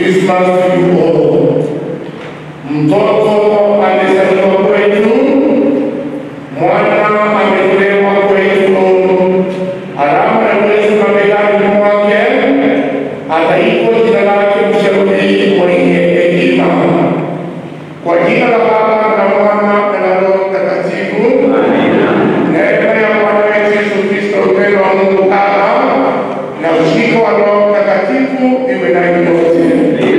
Christmas to you all. Mtoto amezaliwa kwetu, mwana ametolewa kwetu, alama ya Yesu mabegani mwake, ataitwa jina lake Mshauri mwenye hekima. Kwa jina la Baba na Mwana na Roho Mtakatifu. Neema ya Bwana wetu Yesu Kristo, upendo wa Mungu Baba na ushirika wa Roho Mtakatifu iwe nanyi nyote.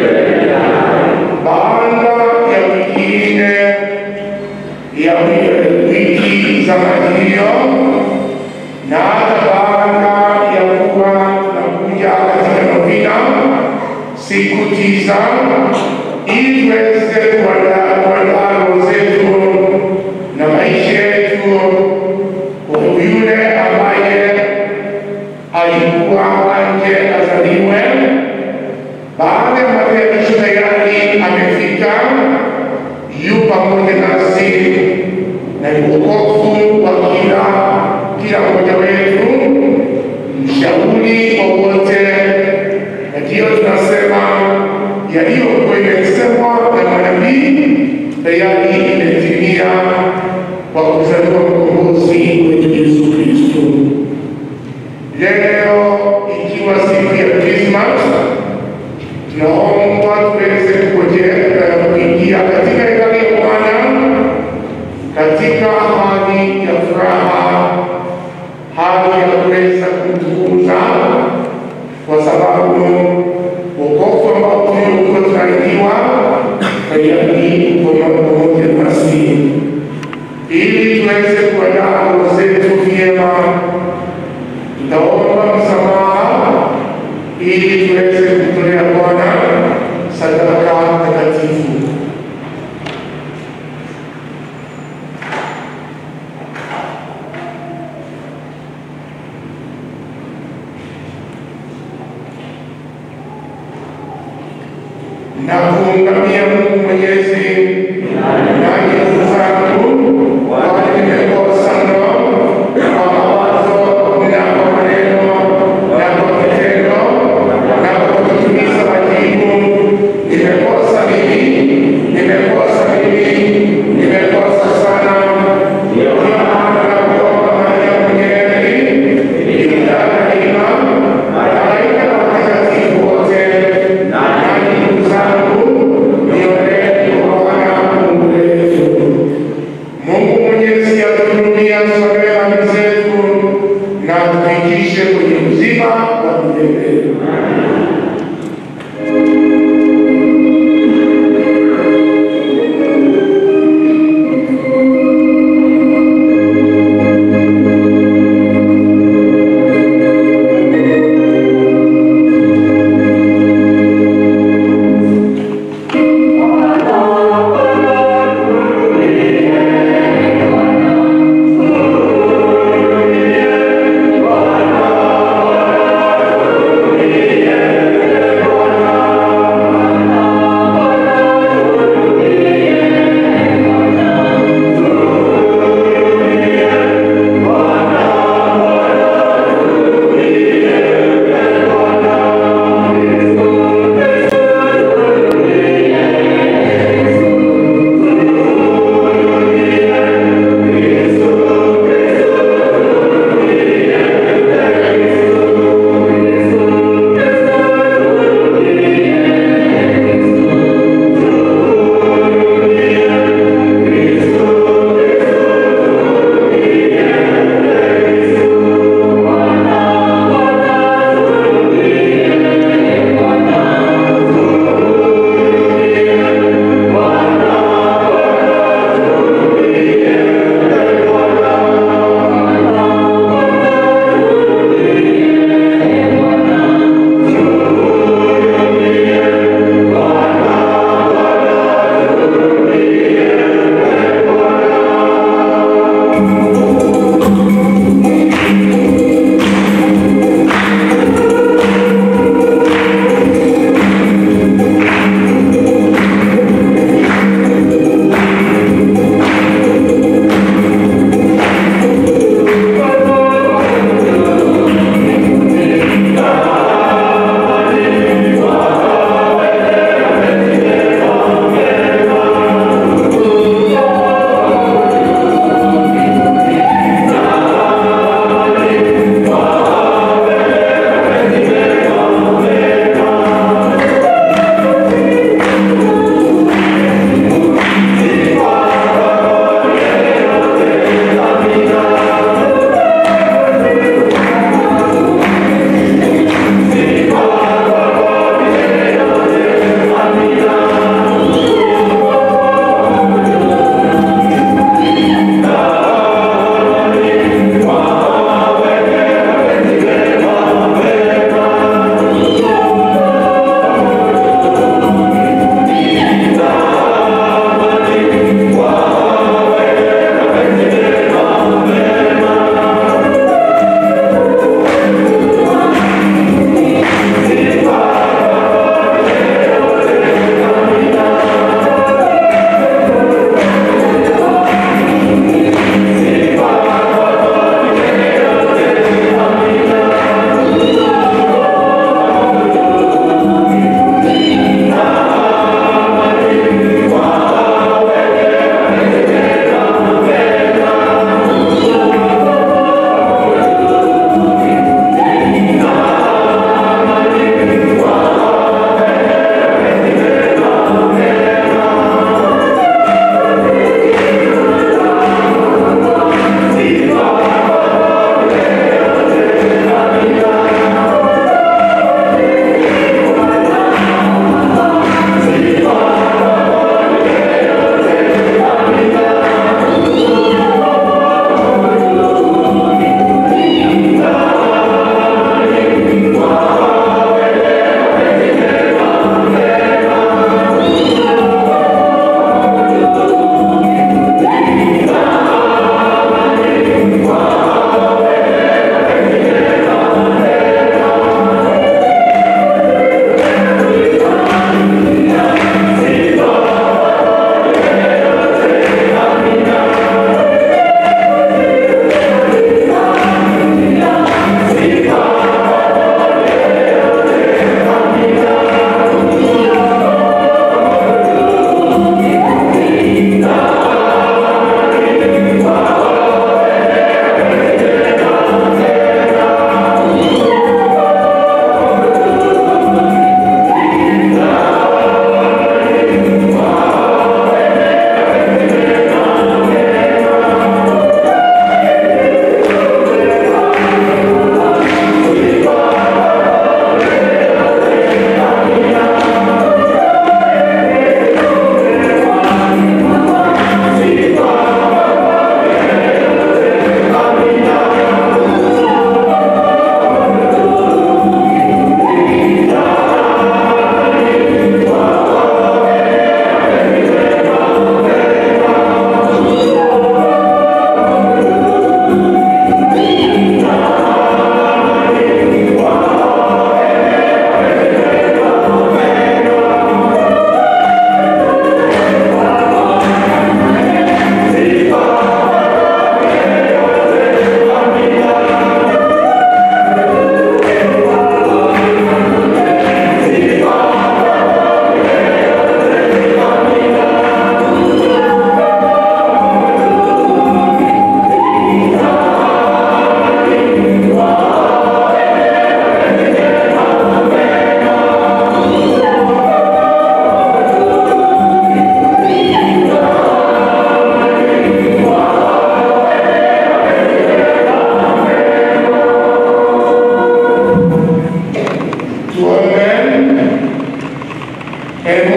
Baada ya wiki nne ya wiki za majilio na hata baada ya kuwa tunakuja katika novena siku tisa ili tuweze kuandaa kuandaa roho zetu na maisha yetu kwa yule ambaye alikuwa anje azaliwe. Baada ya matayarisho tayari amefika, yu pamoja nasi na ni wokovu wa kila kila mmoja wetu, mshauri wa wote, na ndiyo tunasema yaliyokuwa imesemwa na manabii tayari imetimia kwa kuzaliwa mkombozi wetu Yesu Kristo. Leo ikiwa siku ya Krismas, tunaomba tuweze kungojea kuingia katika hekalu ya Bwana katika hali ya furaha, hali ya kuweza kumtukuza, kwa sababu wokovu ambao tuliokuwa tunaidiwa tayari uko pamoja nasi, ili tuweze kuandaa roho zetu vyema tutaomba msamaha ili tuweze kumtolea Bwana sadaka takatifu. Na kuungamia Mungu Mwenyezi, nanyi ndugu zangu, wale nimekosa mno kwa mawazo na kwa maneno na kwa vitendo na kwa kutimiza wajibu. Nimekosa mimi, nimekosa mimi, nimekosa sana. Ndio maana nakuomba Maria Mwenyezi, ikutana daima, malaika na watakatifu wote, nanyi ndugu zangu, niombeni kwa Bwana Mungu wetu. Mungu Mwenyezi atuhurumie, atusamehe dhambi zetu na atufikishe kwenye uzima wa milele.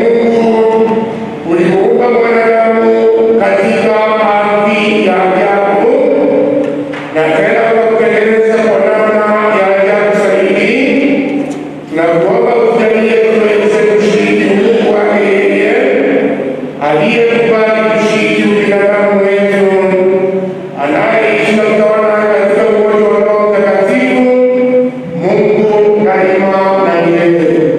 Mungu ulimuumba mwanadamu katika ardhi ya ajabu na tena ukakutengeneza kwa namna ya ajabu zaidi, na kuomba ujalie tuweze kushiriki Mungu wake yeye aliyekubali kushiriki ubinadamu wetu, anayeishi na kutawala katika umoja wa Roho Mtakatifu, Mungu daima na milele.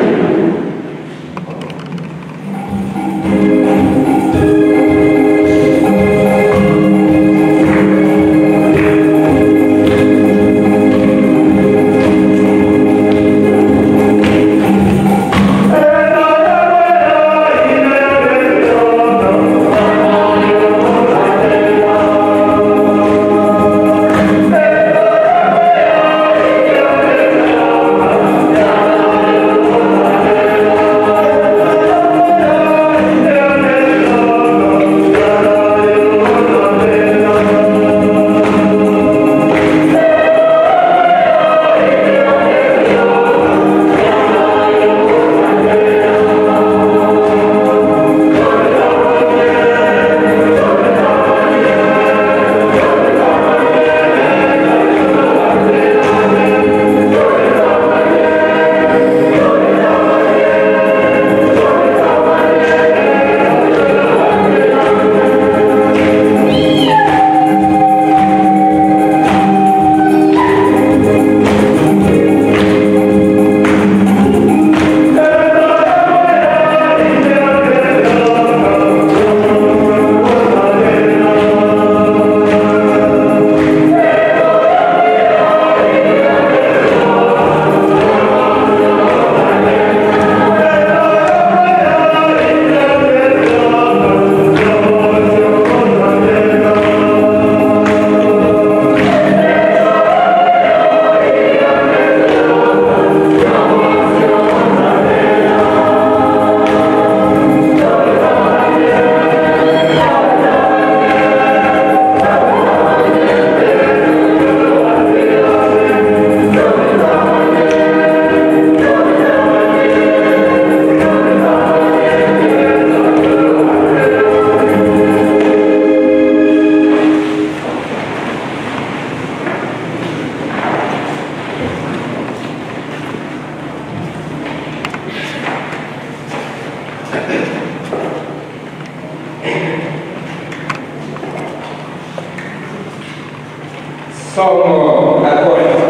Somo la kwanza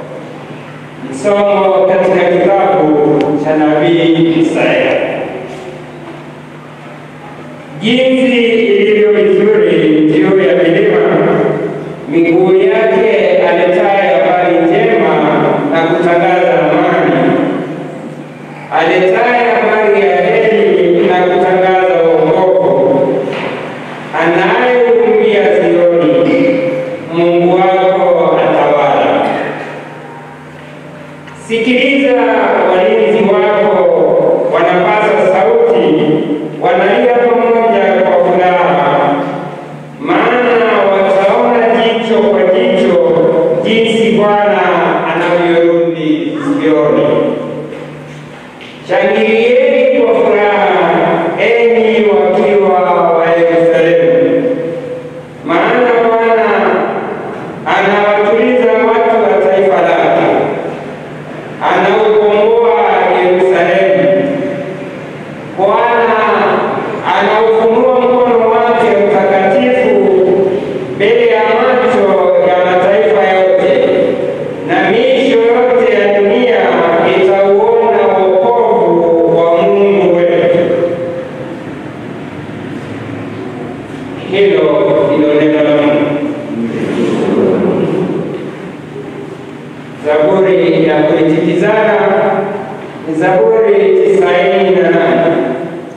ni somo katika kitabu cha nabii Isaya. Jinsi ilivyo vizuri juu ya milima miguu yake aletaye habari njema na kutangaza amani, aletaye habari ya heri na kutangaza wokovu, anayehurumia Sioni, Mungu wako atawala. Sikiliza, walinzi wako wanapaza sauti, wanalia pamoja kwa furaha, maana wataona jicho kwa jicho jinsi Bwana anavyorudi Sioni. Shangilieni kwa furaha, enyi wakiwa wa Yerusalemu, maana Bwana anawatuliza watu wa taifa lake, anaukomboa Yerusalemu. Bwana anaufunua mkono wake mtakatifu mbele ya macho ya mataifa yote, na miisho yote ya dunia itauona wokovu wa Mungu wetu. Hilo ndilo neno la Mungu. Zaburi ya kuitikizana ni Zaburi tisaini na nane.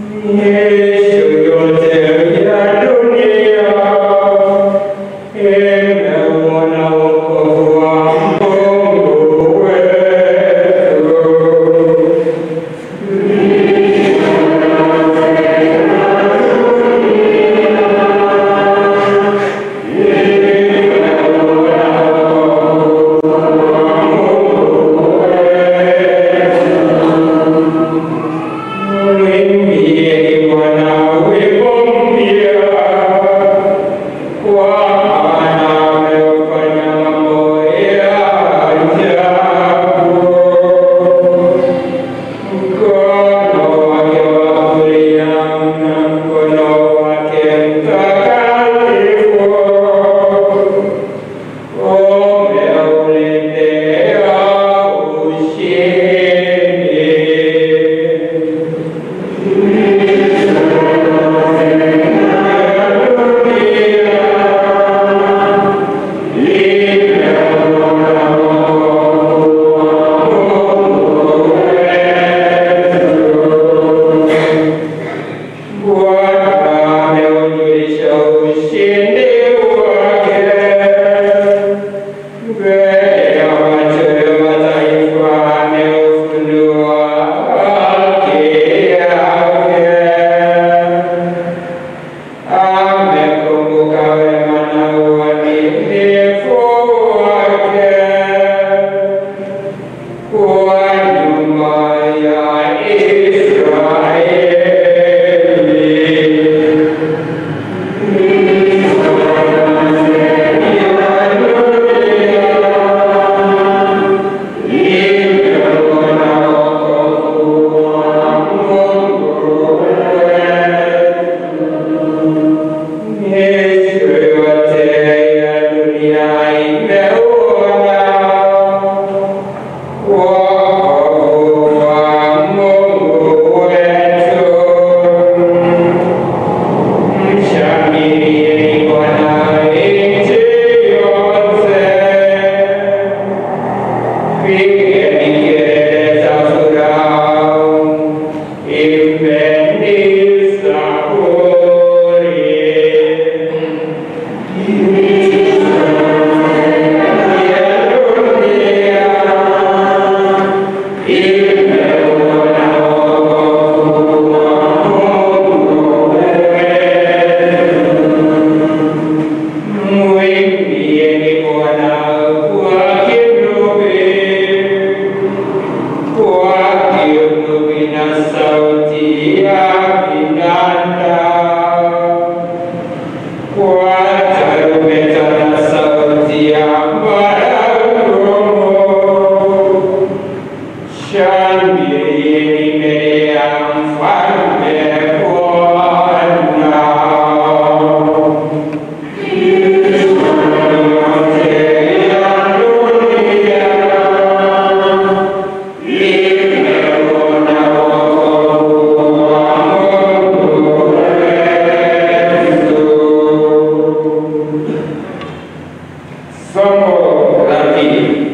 Somo la pili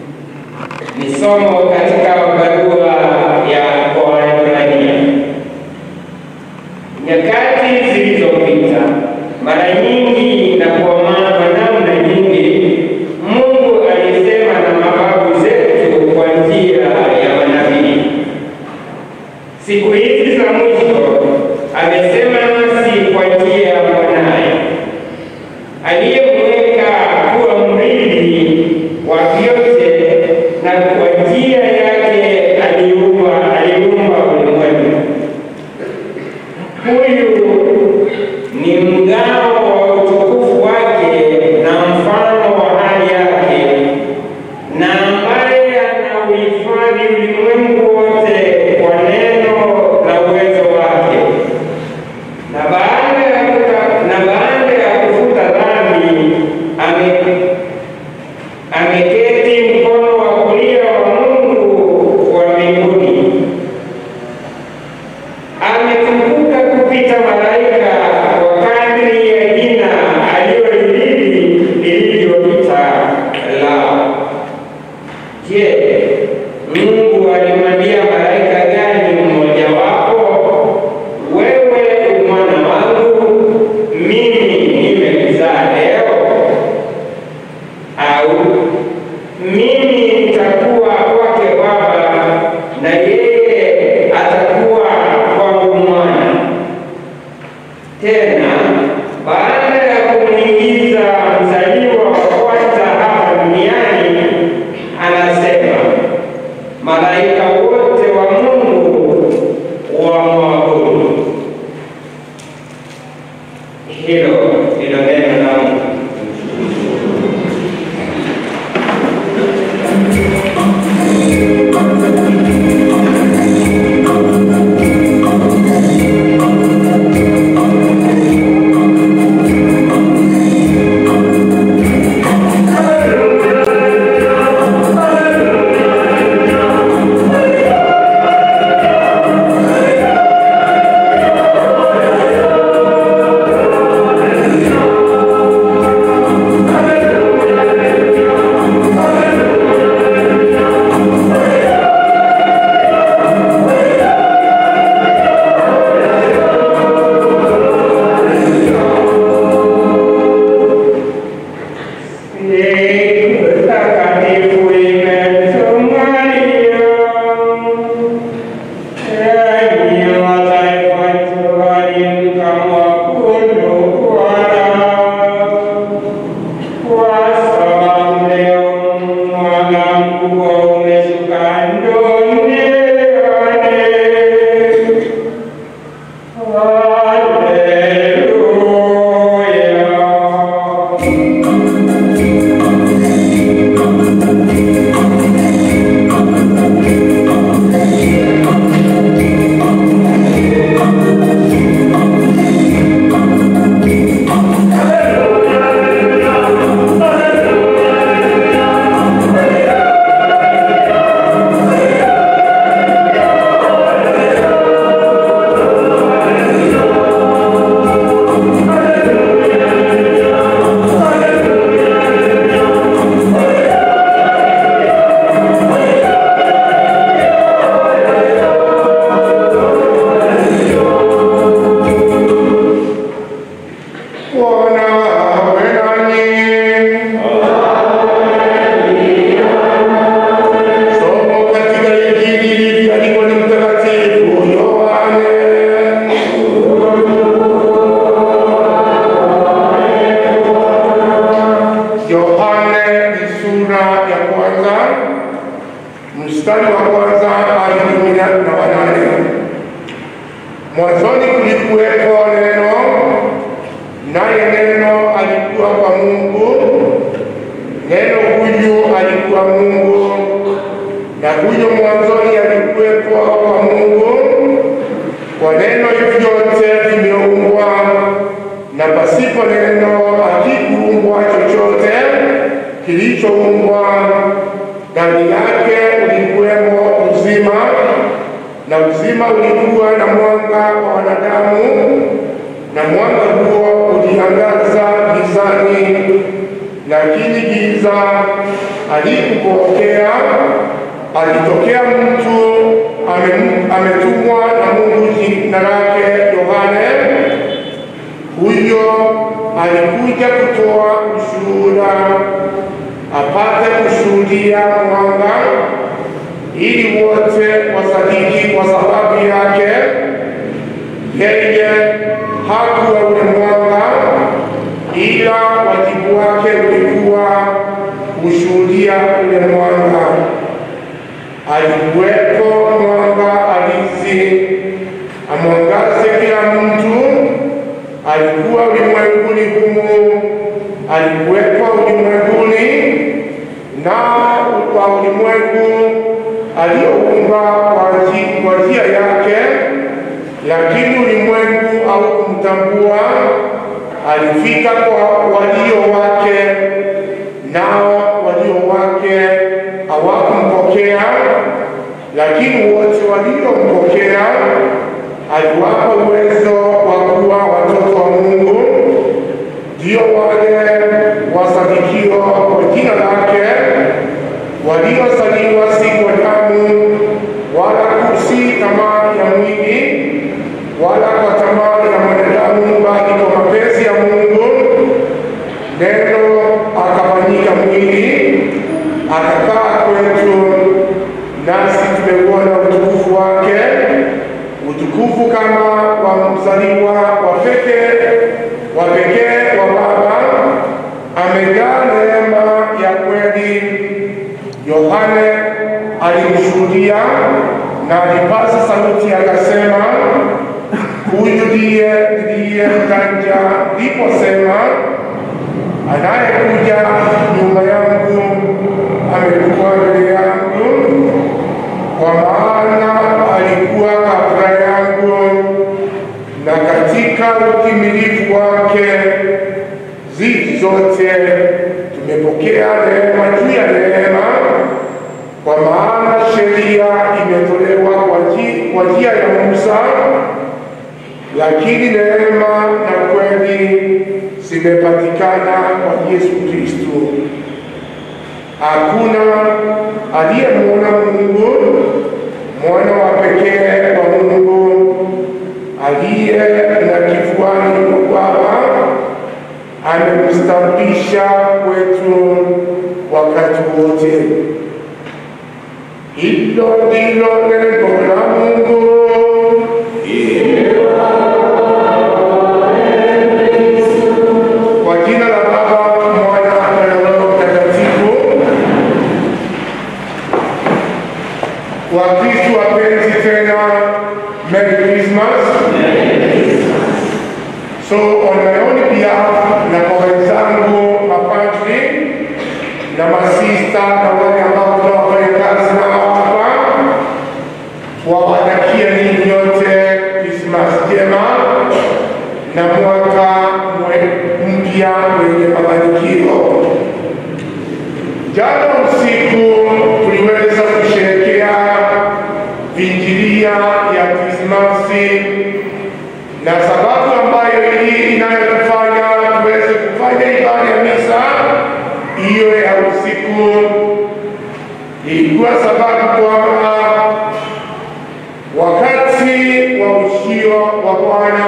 ni somo katika barua ya kwa Waebrania. Nyakati zilizopita, mara nyingi na kwa mambo namna nyingi, Mungu alisema na mababu zetu kwa njia ya manabii. Siku hizi za mwisho amesema nasi kwa njia ya mwanaye aliyemweka kuwa mrithi wa vyote na kwa njia yake aliumba aliumba ulimwengu. Huyu ni mgao wa utukufu wake na mfano wa hali yake, na ambaye anauhifadhi ulimwengu wote kwa neno la uwezo wake na baada ya kuta- na baada ya kufuta dhambi ame- ameketi mkono wa kulia wa Mungu wa mbinguni. Ametukuka kupita malaika kwa kadri ya jina alilolihili lilivyopita lao. Je, Mungu alimwambia malaika gani mmojawapo? Tena baada ya kumwingiza mzaliwa wa kwanza hapa duniani, anasema malaika wote wa Mungu wamwabudu. Hilo ndilo neno la Mungu. Siku takatifu imetumania, enyi mataifa njooni mkamwabudu Bwana, kwa sababu leo mwana mkubwa umeshuka duniani. Haleluya. Bwana awe nanyi. Somo katika Injili ilivyoandikwa na Mtakatifu Yohane. Yohane ni sura ya kwanza mstari wa kwanza hadi kumi na wanane. Mwanzoni kulikuwepo neno naye neno alikuwa kwa Mungu, neno huyu alikuwa Mungu, na huyo mwanzoni alikuwepo kwa Mungu. Kwa neno vyote vimeumbwa, na pasipo neno hakikuumbwa chochote kilichoumbwa. Ndani yake ulikuwemo uzima, na uzima ulikuwa na mwanga wa wanadamu na mwanga huo uliangaza gizani, lakini giza alikupokea. Alitokea mtu ame- ametumwa na Mungu, jina lake Yohane. Huyo alikuja kutoa ushuhuda, apate kushuhudia mwanga, ili wote wasadiki kwa sababu yake yeye hakuwa ule mwanga, ila wajibu wake ulikuwa kushuhudia ule mwanga. Alikuwepo mwanga halisi amwangaze kila mtu. Alikuwa ulimwenguni humu, alikuwepo ulimwenguni, na kwa ulimwengu alioumba kwa nji- kwa njia yake lakini ulimwengu haukumtambua. Alifika kwa walio wake, nao walio wake hawakumpokea, lakini wote waliompokea aliwapa uwezo wa kuwa watoto wa Mungu, ndio wale wasadikio kwa jina lake, waliozaliwa si kwa damu wala si tamaa ya mwili wala kwa tamaa ya mwanadamu, bali kwa mapenzi ya Mungu. Neno akafanyika mwili akakaa kwetu, nasi tumeuona utukufu wake, utukufu kama wa mzaliwa wa pekee na alipaza sauti akasema, huyu ndiye ndiye mjanja. Ndiposema, anayekuja nyuma yangu amekuwa mbele yangu, kwa maana alikuwa kabla yangu, na katika utimilifu wake zizi zote tumepokea neema juu ya neema, kwa maana sheria imetolewa kwa ji- kwa njia ya Musa, lakini neema na kweli zimepatikana kwa Yesu Kristo. Hakuna aliyemwona Mungu, mwana wa pekee wa Mungu aliye na kifuani mwa Baba amemstabisha kwetu wakati wote. Hilo ndilo neno la Mungu. Kwa jina la Baba, Mwana na Roho Mtakatifu. Wakristo wapenzi, tena Merry Christmas. So on my own behalf na kwa wenzangu mapadri na masista na wale ambao tunawafanya kazi nao hapa, wawatakia ninyi nyote Krismas njema na mwaka mwe- mpya wenye mafanikio. Jana usiku tuliweza kusherehekea vinjilia ya Krismasi na sababu ambayo hii inayotufanya tuweze kufanya ibada ya misa hiyo ya usiku ilikuwa sababu kwamba wakati wa ushio wa Bwana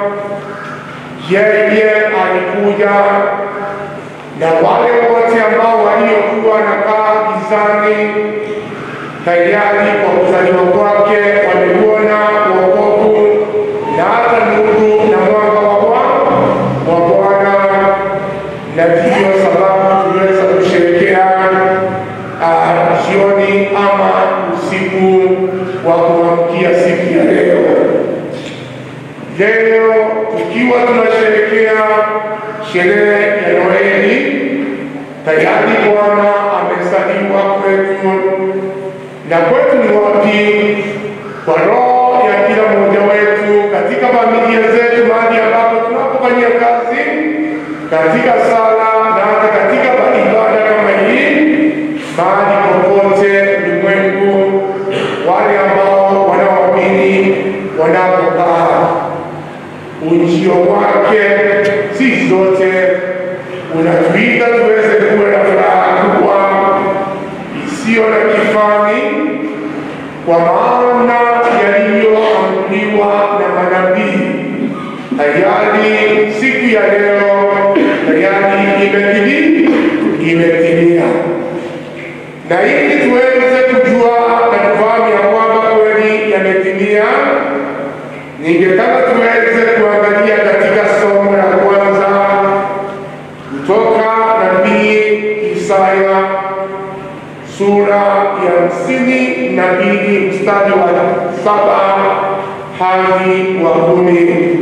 yeye alikuja na wale wote ambao waliokuwa nakaa gizani tayari kwa kuzaliwa kwake wameuona wokovu na hata nuru na mwanga wa Bwana wa Bwana, na ndiyo sababu tuliweza kusherehekea ah, jioni ama usiku wa kuamkia siku ya leo. Leo tukiwa tunasherehekea sherehe ya Noeli, tayari Bwana amezaliwa kwetu na kwetu ni wapi? Kwa roho ya kila mmoja wetu, katika familia zetu, mahali ambapo tunapofanyia kazi, katika sala na hata katika ibada kama hii, mahali popote ulimwengu, wale ambao wanaoamini wanapokaa, ujio wake sisi zote unatuita tuweze kuwa na furaha kubwa isiyo na kifani, kwa maana yaliyoamriwa na manabii tayari siku ya leo tayari imetimia, imetimia. Na ili tuweze kujua na kufahamu ya kwamba kweli yametimia, ningetaka tuweze kuangalia katika somo la kwanza kutoka nabii Isaya sura ya hamsini na mbili mstari wa saba hadi wa kumi.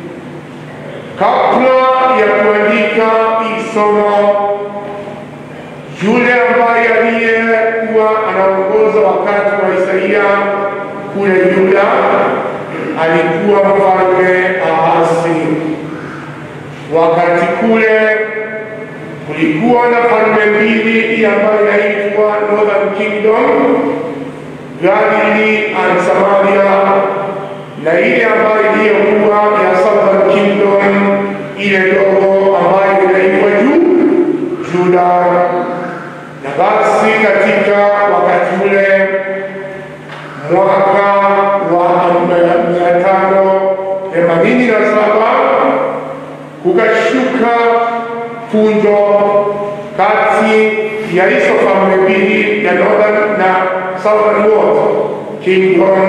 Kabla ya kuandika hii somo, yule ambaye aliyekuwa anaongoza wakati wa Isaia kule Yuda alikuwa mfalme Ahasi. Wakati kule kulikuwa na falme mbili ambayo inaitwa Northern Kingdom, Galili and Samaria, na ile ambayo iliyokuwa ya Southern Kingdom, ile ndogo ambayo inaitwa juu Juda. Na basi katika wakati ule mwaka wa mia tano themanini na saba kukashuka funjo kati ya hizo falme mbili ya Northern na Southern World Kingdom.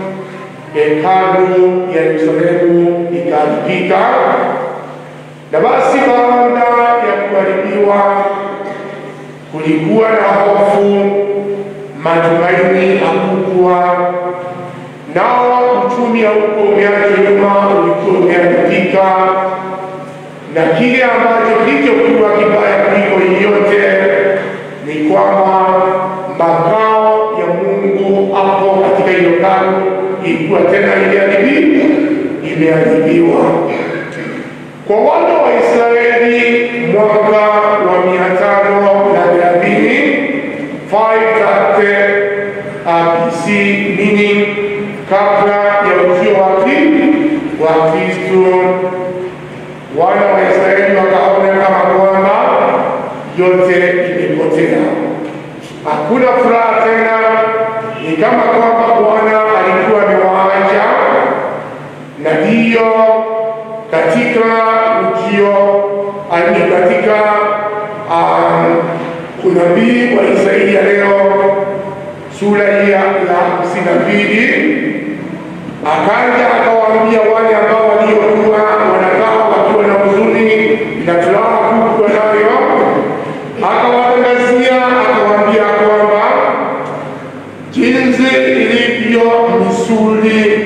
Hekalu ya Yerusalemu ikaharibika, na basi baada ya kuharibiwa kulikuwa na hofu, matumaini hakukuwa, nao uchumi hauko umeacha nyuma, ulikuwa umeharibika, na kile ambacho kilichokuwa kibaya kuliko yote ni kwamba makao ya Mungu hapo katika hiyo hekalu ilikuwa tena imeharibiwa, imeharibiwa. Kwa wana wa Israeli mwaka wa mia tano na thelathini 530 BC meaning kabla ya ujio wa wa Kristo, wana wa Israeli wakaona kama kwamba yote imepotea, hakuna furaha tena, ni kama kwamba Bwana alikuwa amewaacha, na hiyo katika ujio ani katika um, unabii wa Isaia leo sura hii ya hamsini na mbili akaja akawaambia wale ambao waliokuwa wanakaa wakiwa na huzuni na furaha kubwa nayo, akawatangazia akawaambia kwamba jinsi ilivyo misuli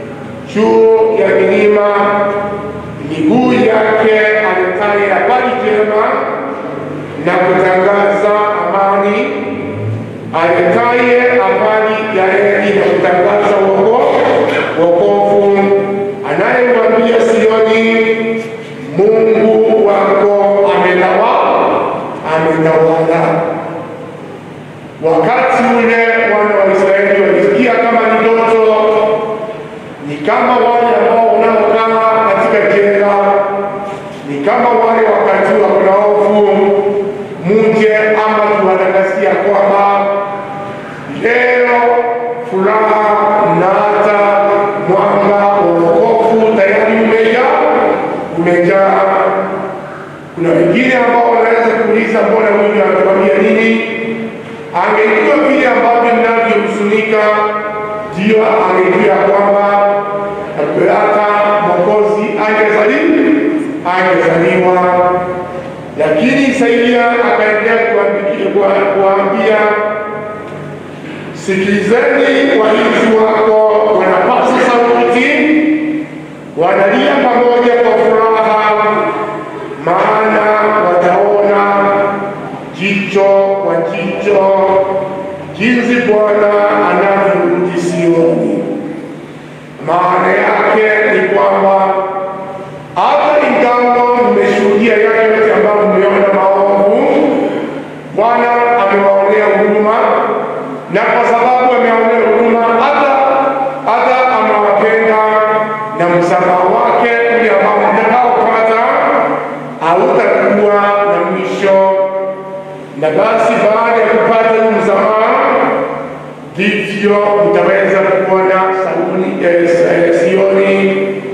juu ya milima, miguu yake aletaye habari njema na kutangaza amani, aletaye habari ya heri na kutangaza wokovu, anayemwambia Sioni, Mungu wako ametawala, ametawala. Wakati ule wana wa Israeli walisikia kama ni ndoto, ni kama wale ambao wanaokaa katika jela, ni kama wale wakati wa kuna hofu, muje ama tuwatangazia kwamba leo furaha na hata mwanga wa wokovu tayari umejaa, umejaa. Kuna wengine ambao wanaweza kuuliza mbona huyu anatuambia nini? Angejua vile ambavyo ninavyohuzunika, ndio angejua kwamba hata Mwokozi angezaliwa angezaliwa. Lakini Isaia akaendelea kuambia, sikilizeni, walinzi wako wanapasa sauti, wanalia pamoja kwa furaha, maana wataona jicho kwa jicho jinsi Bwana anavyorudi Sioni. Maana yake ni kwamba hata ingawa mmeshuhudia yale yote ambayo mmeona maovu, Bwana amewaonea huruma, na kwa sababu amewaonea huruma, hata hata amewapenda na msamaha wake ule ambao mtakaopata hautakuwa na mwisho. Na basi baada ya kupata huu msamaha, ndivyo mtaweza kuona Sauni eh, Sioni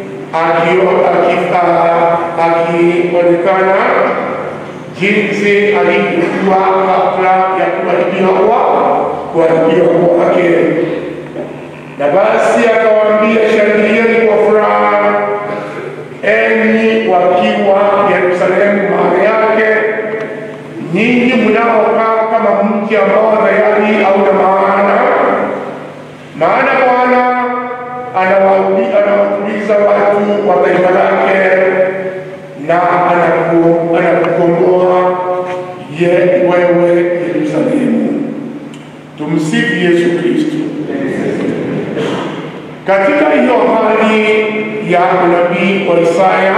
akionekana jinsi alivyokuwa kabla ya kuharibiwa kuharibiwa kwake. Na basi akawaambia, shangilieni kwa furaha, enyi wakiwa Yerusalemu, maana yake nyinyi mnaokaa kama mji ambao tayari hauna maana, maana Bwana anawatuliza watu wa taifa lake na anakukomboa ye wewe Yerusalemu. Tumsifu Yesu Kristo. Katika hiyo hali ya unabii wa Isaya,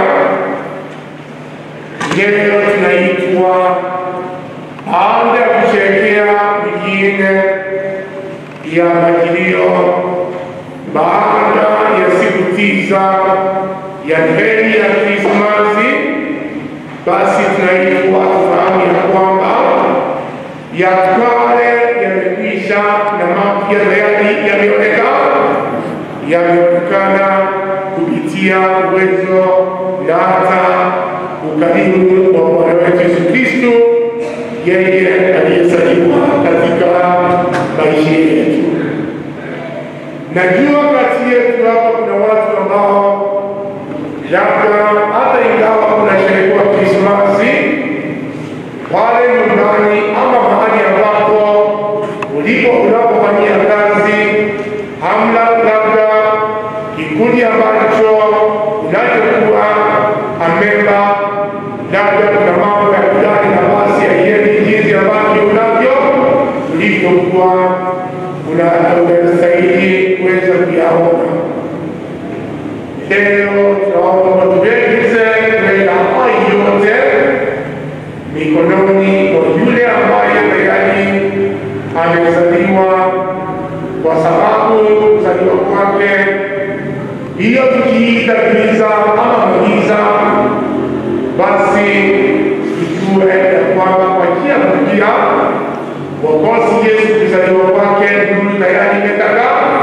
leo tunaitwa baada ya kusherekea wengine ya majilio baada ya siku tisa ya heri ya Krismasi, basi tunaitwa tufahamu ya kwamba ya kale yamekwisha na mapya tayari yameonekana, yameonekana kupitia uwezo na hata ukarimu wa Bwana wetu Yesu Kristo, yeye aliyezaliwa katika maisha yetu. Najua kati yetu hapa kuna watu ambao labda hata ingawa kunasherekewa Krismasi pale nyumbani ama mahali ambapo ulipo unapofanyia kazi, hamna labda memba, labda kuna mambo ya kudani na basi haiendi jinsi ambavyo unavyo ulivyokuwa unastahili kuweza kuyaona. Leo tunaomba tuwekeze mbele haya yote mikononi mwa yule ambaye tayari amezaliwa, kwa sababu kuzaliwa kwake hiyo tukiita giza ama magiza, basi tujue ya kwamba kwa njia mpya Mwokozi Yesu kuzaliwa kwake nuru tayari imetagaa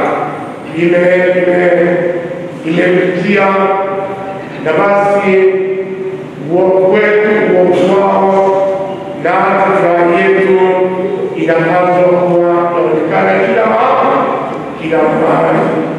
imemjia, na basi uovu wetu uovu wao na hata furaha yetu inapaswa kuwa yaonekana kila mahali kila mahali.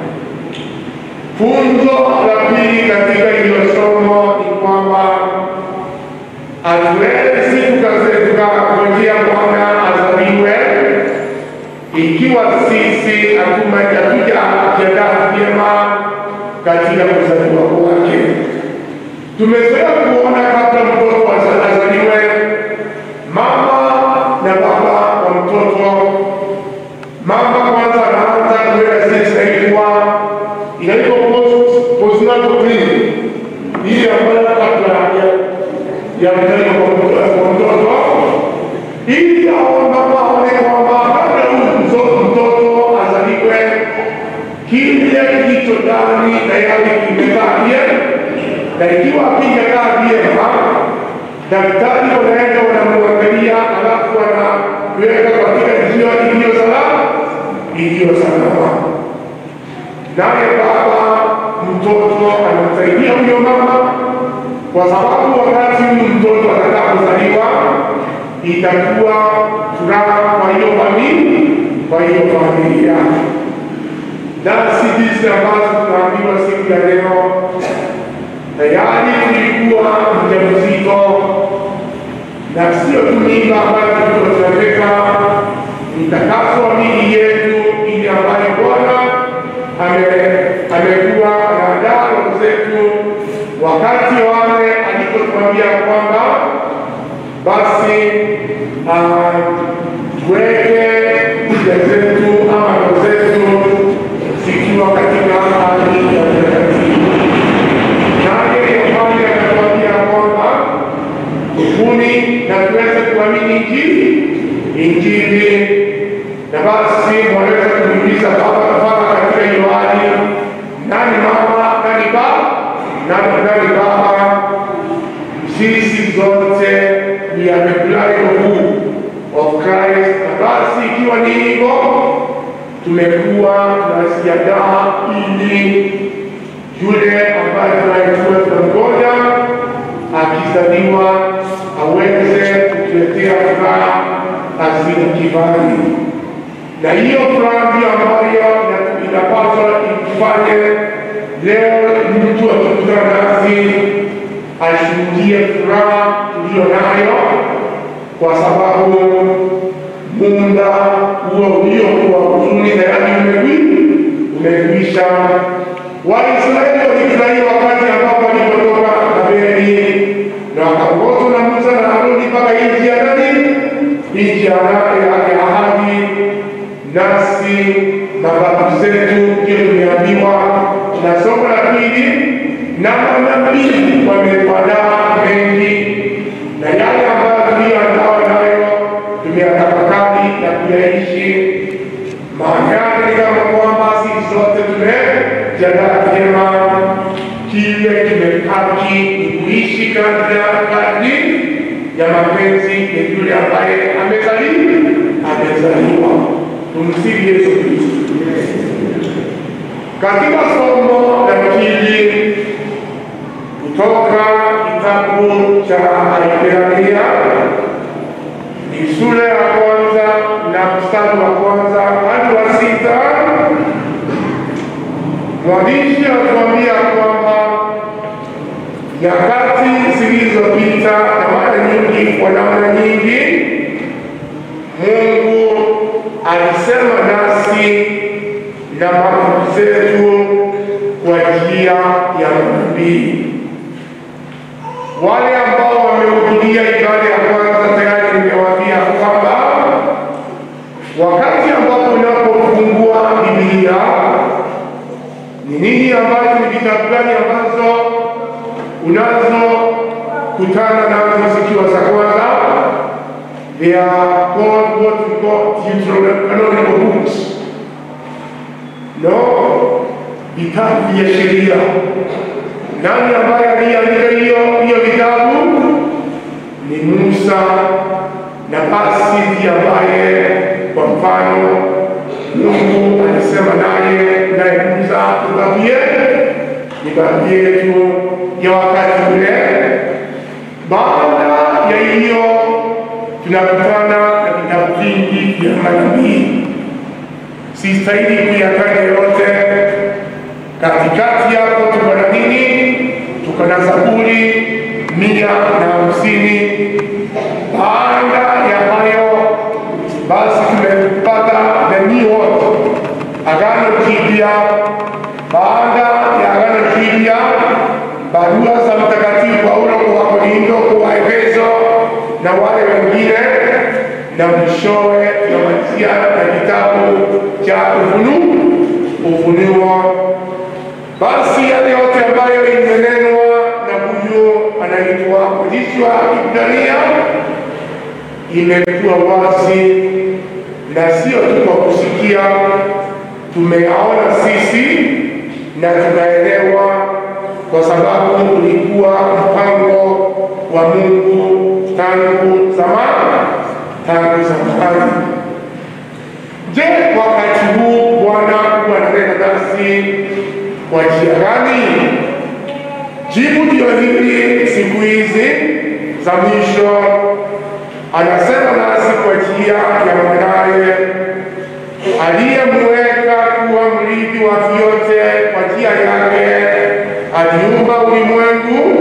Funzo la pili katika hilo somo ni kwamba hatuwezi tukangojea Bwana azaliwe ikiwa sisi hatujajiandaa vyema katika kuzaliwa kwake. Tumezoea kuona kabla mtoto azaliwe, mama na baba wa mtoto, mama kwanza anaanza kuweka zile zinaitwa inaitwa postnatal clinic, hii ambayo kabla ya ya kuzaliwa kwa mtoto, ili hao mama aone kwamba kabla huyu mtoto azaliwe, kile kilicho ndani tayari kimekaa vyema, na ikiwa hakijakaa vyema, daktari wanaenda wanamwangalia, alafu wanaweka katika njia iliyo salama, iliyo salama. Naye baba mtoto anamsaidia huyo mama, kwa sababu wakati huyu mtoto atakapozaliwa itakuwa furaha kwa hiyo familia, kwa hiyo familia. Nasi jinsi ambazo tunaambiwa siku ya leo, tayari tulikuwa mjamzito na sio tu mimba ambayo tulikuwa tunaweka mtakaso wa miili yetu, ili ambayo Bwana amekuwa anaandaa roho zetu wakati wale alipotuambia kwamba basi tuweke kuja zetu ama roho zetu zikiwa katika hali ya utakatifu. Naye Yohane anatuambia kwamba tubuni na tuweze kuamini Injili, Injili na basi mwaweza kumuuliza baba baba katika hiyo hali, nani mama, nani baba, nani nani baba? Sisi zote ni amekulalio huu of Christ, na basi ikiwa ni hivyo, tumekuwa tunasiadaa ili yule ambaye tunayekuwa tunamgoja akizaliwa aweze kutuletea furaha asili kibali na hiyo furaha ndiyo ambayo inapaswa ifanye leo. Mtu akikutana nasi ashuhudie furaha tuliyo nayo, kwa sababu muda huo uliokuwa huzuni tayari umekwisha. Waisraeli walifurahia wakati ambapo walipotoka Babeli na wakaongozwa na Musa na Haruni mpaka nchi ya nani, nchi ya ahadi nasi mababu zetu ndio tumeambiwa na somo la pili, na manabii wametuandaa mengi, na yale ambayo tuliyoandawa nayo tumeyatafakari na kuyaishi. Maana yake ni kama kwamba sisi sote tumejiandaa vyema, kile kimebaki ni kuishi kadri ya mapenzi ya yule ambaye amezaliwa amezaliwa Tumsifu Yesu Kristo. Katika somo la pili kutoka kitabu cha Ibrania ni sura ya kwanza na mstari wa kwanza hadi wa sita. Mwandishi anatuambia kwamba nyakati zilizopita na mara nyingi, kwa namna nyingi, Mungu alisema nasi na mababu zetu kwa njia ya manabii. Wale ambao wamehudhuria ibada ya kwanza tayari nimewaambia kwamba wakati ambapo unapofungua Biblia ni nini ambacho ni vitabu gani ambazo unazokutana nazo zikiwa za kwanza? They are called what we call Deuterocanonical books. No, vitabu vya sheria. Nani ambaye aliandika hiyo hiyo vitabu? Ni Musa na basi ndiye ambaye kwa mfano Mungu alisema naye naye Musa, tubabie ni babu yetu ya wakati ule. Baada ya hiyo tunakutana na vitabu vingi vya manabii. Sistahili kuyataja yote. Katikati hapo tuko na nini? Tuko na Zaburi mia na hamsini. Baada ya hayo basi tumepata the new world, Agano Jipya. Baada ya Agano Jipya, barua za Mtakatifu Paulo kwa Wakorintho, kwa Efeso na wale wengine, na mwishowe tunamalizia na kitabu cha Ufunuo, Ufunuo. Basi yale yote ambayo imenenwa na huyu anaitwa mwandishi wa Ibrania imekuwa wazi na sio tu kwa kusikia, tumeyaona sisi na tunaelewa, kwa sababu ulikuwa mpango wa Mungu tangu zamani, tangu zamani. Je, wakati huu Bwana huwa ananena nasi kwa njia gani? Jibu ndio hili siku hizi za mwisho anasema nasi kwa njia ya mwanaye aliyemweka kuwa mrithi wa vyote kwa njia yake aliumba ulimwengu.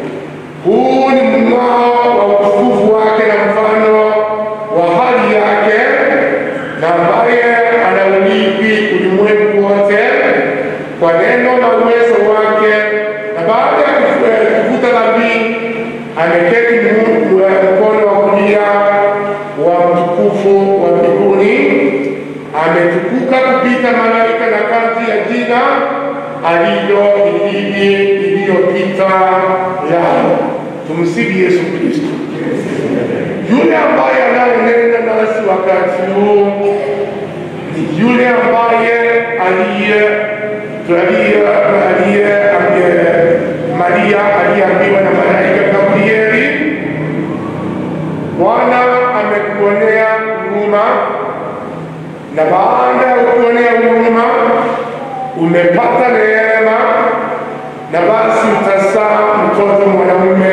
Huu ni mng'ao wa utukufu wake na mfano wa hali yake, na ambaye anaurithi ulimwengu wote kwa neno na uwezo wake, na baada ya kufuta dhambi ameketi mkono wa kulia wa mtukufu wa mbinguni, ametukuka kupita malaika na kazi ya jina alilo ilini iliyopita yao. Tumsifu Yesu Kristo. Yule ambaye anayenena nasi wakati huu ni yule ambaye aliye aliye aliye Maria aliyeambiwa na malaika Gabrieli, Bwana amekuonea huruma, na baada ya kuonea huruma umepata neema, na basi utazaa mtoto mwanamume,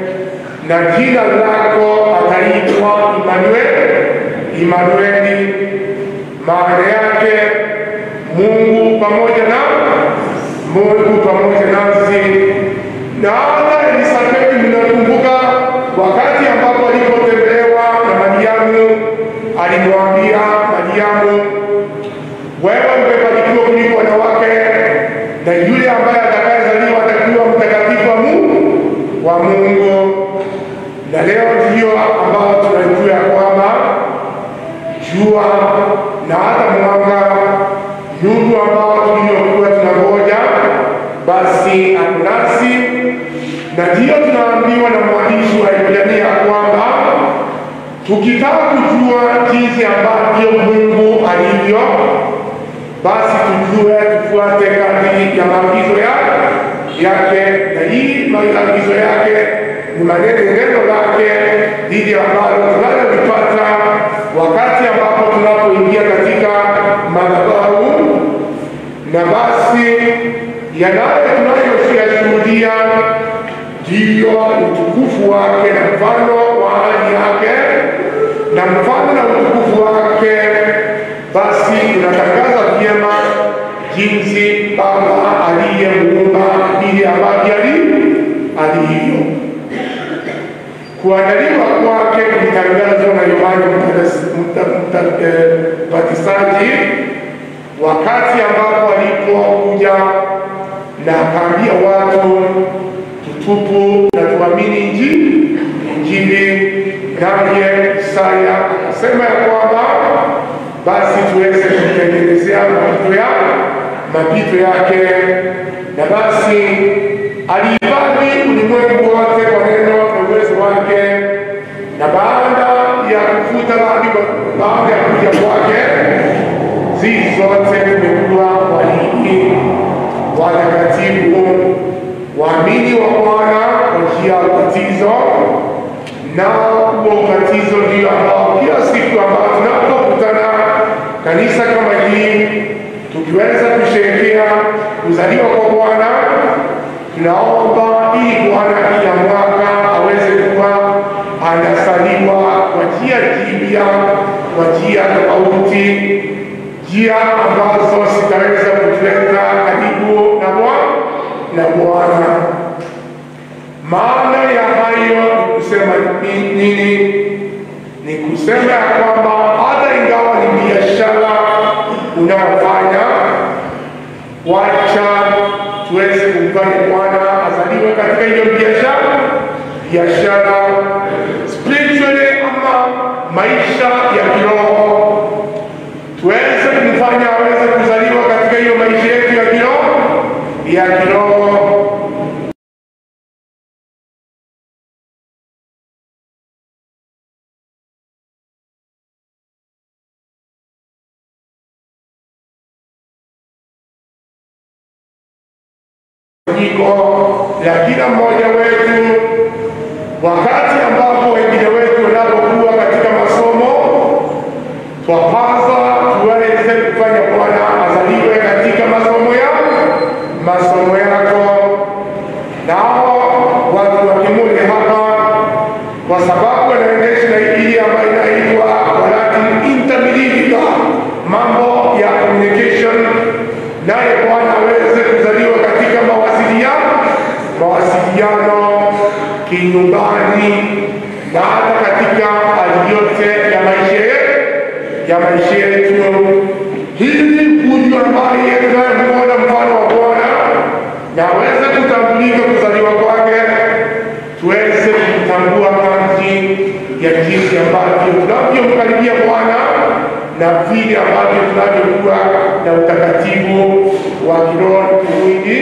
na jina lako ataitwa Imanueli. Imanueli maana yake Mungu pamoja na Mungu pamoja nasi. Na hata Elisabeti, mnakumbuka wakati ambapo alipotembelewa na Mariamu, alimwambia Mariamu, wewe umebarikiwa kuliko wanawake, na yule ambaye atakayezaliwa atakuwa mtakatifu wa Mungu wa Mungu. Na leo ndio ambao tunajua ya kwamba jua na hata mwanga nuru ambao tuliokuwa tunangoja basi akunasi, na ndiyo tunaambiwa na mwandishi wa Ibrania kwamba tukitaka kujua jinsi ambavyo Mungu alivyo, basi tujue, tufuate kadri ya maagizo yake, na hii maagizo yake ni maneno neno lake dhidi ambalo tunalolipata wakati ambapo tunapoingia katika madhabahu, na basi yanayo tunayoyashuhudia ndiyo utukufu wake na mfano wa hali yake na mfano na utukufu wake. Basi tunatangaza vyema jinsi Baba aliyemuumba vile ambavyo alivyo. Kuandaliwa kwake kulitangazwa na Yohana Mbatizaji wakati ambapo alipokuja na akaambia watu tutubu na tuamini naye Isaya akasema ya kwamba basi tuweze kumtengenezea mapito ya mapito yake, na basi alihifadhi ulimwengu wote kwa neno na uwezo wake, na baada ya kufuta dhambi, baada ya kuja kwake, sisi zote tumekuwa walii watakatifu waamini wa Bwana kwa njia ya ubatizo, na huo ubatizo ndio ambao kila siku ambao tunapokutana kanisa kama hii, tukiweza kusherehekea kuzaliwa kwa Bwana, tunaomba ili Bwana kila mwaka aweze kuwa anasaliwa kwa njia jipya, kwa njia tofauti, njia ambazo zitaweza kutuleta karibu na Bwana na Bwana. Maana ya hayo ni kusema ni- nini? Ni kusema ya kwamba hata ingawa ni biashara unayofanya, wacha tuweze kumfanya Bwana azaliwe katika hiyo biashara biashara spiritually, ama maisha ya kiroho, tuweze kumfanya aweze kuzaliwa katika hiyo maisha yetu ya kiroho ya kiroho iko la kila mmoja wetu, wakati ambapo wengine wetu wanapokuwa katika masomo, twapaza tuweze kufanya Bwana azaliwe katika masomo yao masomo yako, nao watu wa Kimule hapa, kwa sababu wanaendesha na hii ambayo inaitwa kwa Latin intermediate mambo ya communication, naye Bwana aweze kuzaliwa katika mawasiliano mawasiliano kinyumbani na hata katika hali yote ya maisha yetu ya maisha yetu, ili huyu ambaye tunayemwona mfano wa Bwana na aweze kutambulika kuzaliwa kwake, tuweze kutambua kazi ya jinsi ambavyo tunavyomkaribia Bwana na vile ambavyo tunavyokuwa na utakatifu wa kiroho na kimwili,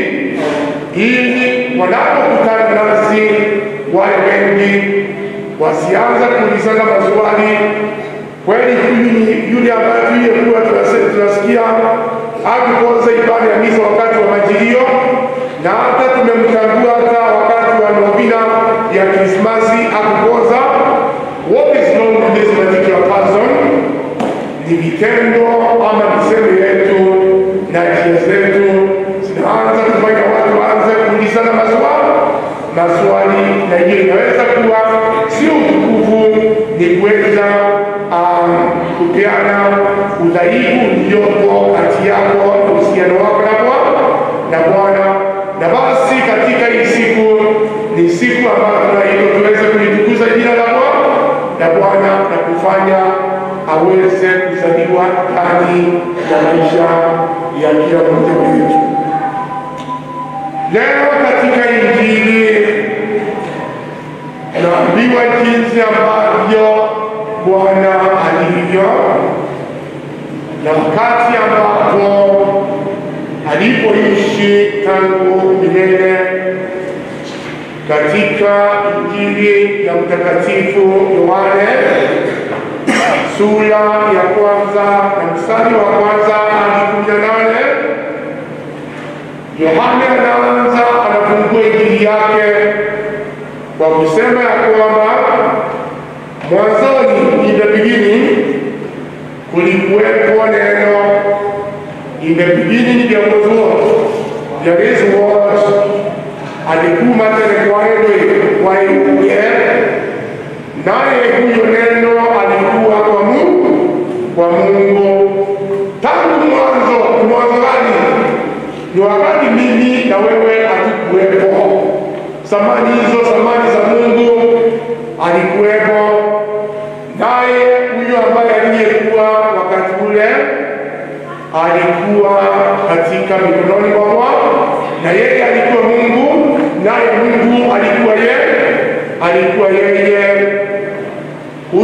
ili wanapokutana nasi wale wengi wasianza kuulizana maswali kweli huyu ni yule ambaye tuliyekuwa tunase- tunasikia akukoza ibada ya misa wakati wa majilio, na hata tumemtambua hata wakati wa novena ya Krismasi akukoza. What is wrong with this particular person? Ni vitendo ama misemo yetu na njia zetu zinaanza kufanya watu waanze kuulizana maswali maswali, na hiyo inaweza kuwa sio utukufu, ni kuweza um, kupeana udhaifu uliopo kati yako na uhusiano wako na Bwana na Bwana. Na basi katika hii siku ni siku ambayo tunaitwa tuweze kulitukuza jina la Bwana na Bwana na kufanya aweze kuzaliwa ndani ya maisha ya kila mmoja wetu. Leo katika Injili tunaambiwa jinsi ambavyo Bwana alivyo na wakati ambapo alipoishi tangu milele katika Injili ya Mtakatifu Yohane sura ya kwanza na mstari wa kwanza hadi kumi na nane. Yohane anaanza anafungua injili yake kwa kusema ya kwamba mwanzoni, in the beginning, kulikuwepo neno. In the beginning there was word, there is word, alikuwa tele kwa neno kwa yeye, naye huyo neno alikuwa kwa Mungu, kwa Mungu tangu mwanzo. Ni mwanzo gani? ni wakati mimi na wewe hatukuwepo. Samani hizo samani za Mungu alikuwepo, naye huyo ambaye aliyekuwa wakati ule alikuwa katika mikononi mwa Bwana, na yeye alikuwa Mungu, naye Mungu alikuwa yeye, alikuwa yeye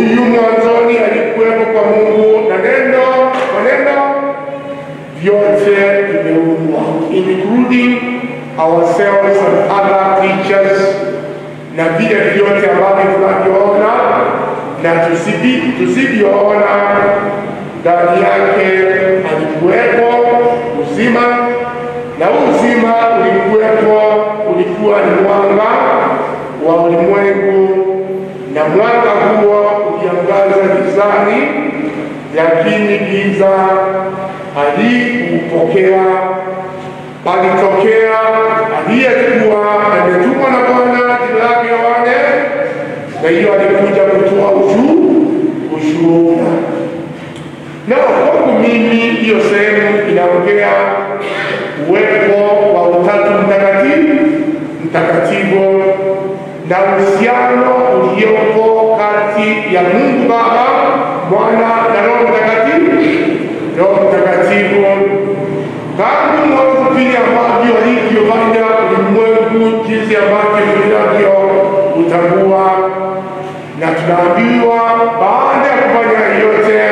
kwa Mungu na neno maneno vyote vimeumbwa, including ourselves and other creatures, na vile vyote ambavyo tunavyoona na tusivi- tusivyoona, ndani yake alikuwepo uzima, na huu uzima ulikuwepo, ulikuwa ni mwanga wa ulimwengu, na mwanga huo uliangaza gizani, lakini giza halikuupokea. Alitokea aliyekuwa ametumwa na Bwana, jina lake Yohane, na hiyo alikuja kutoa ushu ushuhuda. Na kwangu mimi hiyo sehemu inaongea uwepo wa Utatu Mtakatifu mtakatifu na uhusiano uliopo kati ya Mungu Baba, Mwana na Roho Mtakatifu. Roho Mtakatifu tangu mwanzo vile ambavyo alivyofanya ulimwengu, jinsi ambavyo vinavyo utambua, na tunaambiwa baada ya kufanya yote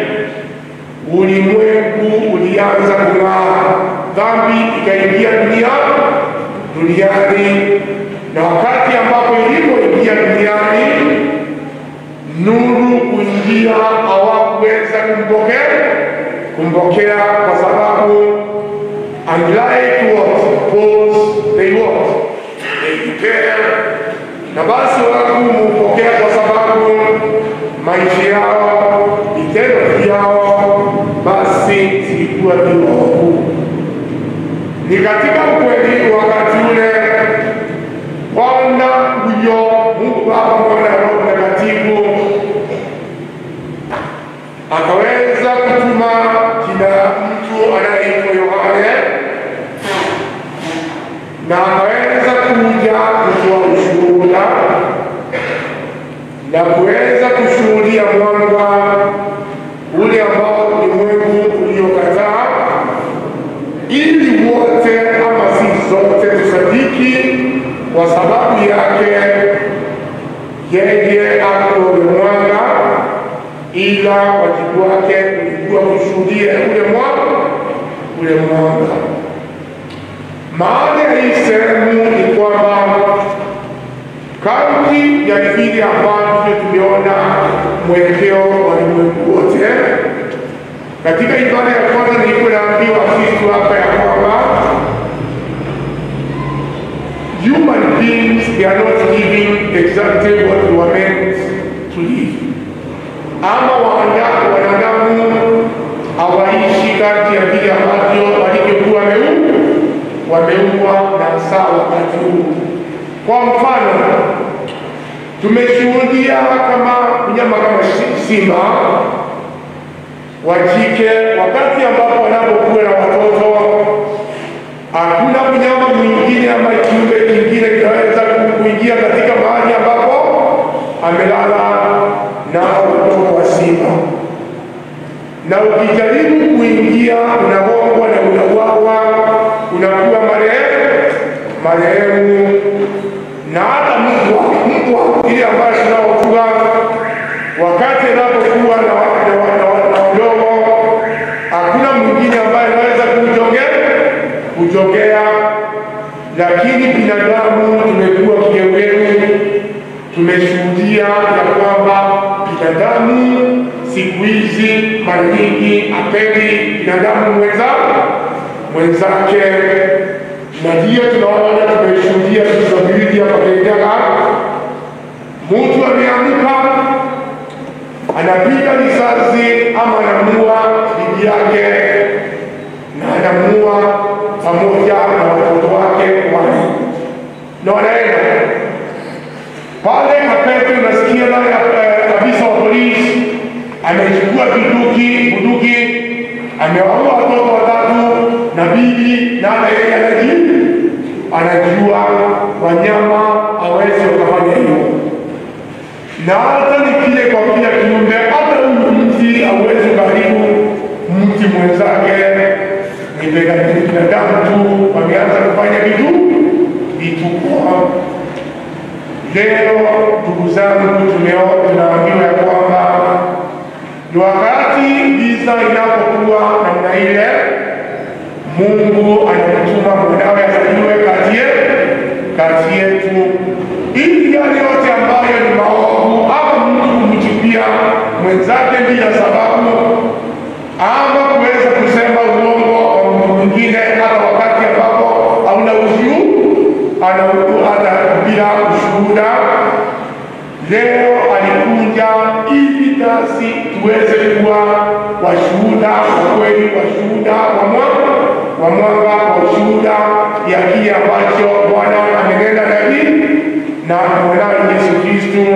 ulimwengu ulianza kung'aa, dhambi ikaingia dunia duniani, na wakati ambapo ilipoingia duniani, nuru kuingia, hawakuweza kumpokea kumpokea kwa sababu unlike what Paul's they what they prepare, na basi hawakumpokea kwa sababu maisha yao vitendo vyao basi zilikuwa viovu. Ni katika ukweli wakati ule Bwana huyo Mungu Baba, Mwana na Roho Mtakatifu akaweza kutuma kina mtu anayeitwa Yohane na akaweza kuja kutoa ushuhuda na kuweza kushuhudia mwanga ule ambao ulimwengu uliokataa, ili wote ama si zote tusadiki, kwa sababu yake yeye ako ule mwanga, ila wajibu wake ulikuwa kushuhudia ule mwanga ule mwanga. Maana ya hii sehemu ni kwamba kadri ya vile ambavyo tumeona mwelekeo wa ulimwengu wote. Katika ibada ya kwanza nilikuwa naambiwa Kristo hapa ya kwamba human beings they are not living exactly what they were meant to live, ama waanda- wanadamu hawaishi kati ya vile ambavyo walivyokuwa wameumbwa wameumbwa na saa wakati huu. Kwa mfano, tumeshuhudia kama mnyama kama shi- simba wa jike, wakati ambapo wanapokuwa na watoto, hakuna mnyama mwingine ama kiumbe kingine kinaweza ku- kuingia katika mahali ambapo amelala na watoto wa simba, na ukijaribu kuingia unagongwa na unauawa, unakuwa marehemu marehemu na hata mbwa mbwa ile ambayo tunaofuga wakati anapokuwa na wa- na wa- na wa- na wadogo, hakuna mwingine ambaye anaweza kumjongea kujongea, lakini binadamu tumekuwa kigeugeu. Tumeshuhudia ya kwamba binadamu siku hizi mara nyingi apendi binadamu mwenza mwenzake na ndiyo tunaona tumeshuhudia vitu viwili hapa Kenyaga. Mtu ameamka anapiga risasi ama anamuua bibi yake na anamuua pamoja na watoto wake wane na wanaenda pale Kapete, unasikia naye eh, afisa wa polisi amechukua bunduki bunduki, amewaua watoto watatu na bibi, na hata yeye anaji anajua wanyama hawezi wakafanya hivyo, na hata ni kile kwa kila kiumbe, hata huyu mti hauwezi karibu mti mwenzake. Ni binadamu tu wameanza kufanya vitu vituko. Leo ndugu zangu, tumeo tunaambiwa ya kwamba Ni wakati giza inapokuwa namna ile, Mungu anamtuma mwanawe azaliwe kati yetu kati yetu, ili yale yote ambayo ni maovu ama mtu kumchukia mwenzake bila sababu ama kuweza kusema uongo wa mtu mwingine hata wakati ambapo hauna ushuhuda, ana hata bila ushuhuda. Leo alikuja ili nasi tuweze kuwa washuhuda wa kweli, washuhuda wa mwanga wa mwanga wa ushuhuda ya kile ambacho Bwana amenena nabii na mwanawe Yesu Kristo,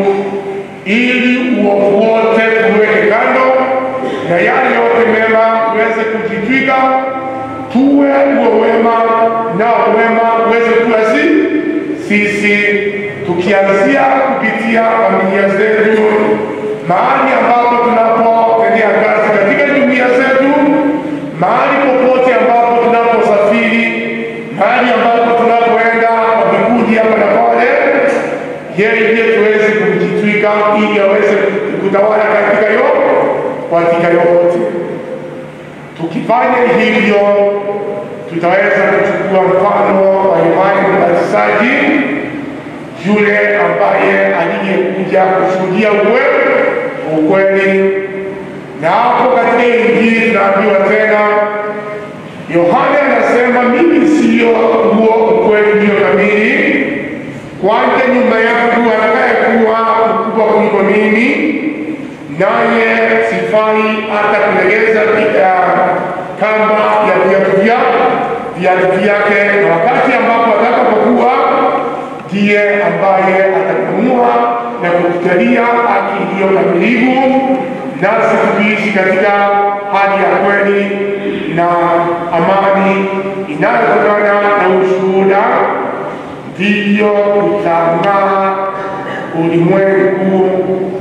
ili uovu wote tuweke kando na yale yote mema tuweze kujitwika, tuwe uwe wema na wema uweze kuwa si sisi, tukianzia kupitia familia zetu, mahali ambapo tunapotendea kazi katika jumuiya zetu, mahali popote ambapo tunaposafiri, mahali ambapo tunapoenda kwa vikundi hapa na pale, yeye ndiye tuweze kujitwika ili aweze kutawala katika yote katika yote. Tukifanya hivyo, tutaweza kuchukua mfano wa Yohane Mbatizaji, yule ambaye aliyekuja kushuhudia ukweli ukweli. Na hapo katika Injili tunaambiwa tena, Yohane anasema mimi siyo huo ukweli ndio kamili, kwanja nyuma yangu atakayekuwa mkubwa kuliko mimi naye sifai hata kulegeza pia kamba ya viatu viatu vyake, na wakati ambapo atakapokuwa ndiye ambaye atakamua na kutujalia haki iliyo kamilifu, nasi tukiishi katika hali ya kweli na amani inayotokana na ushuhuda, ndivyo utang'aa ulimwengu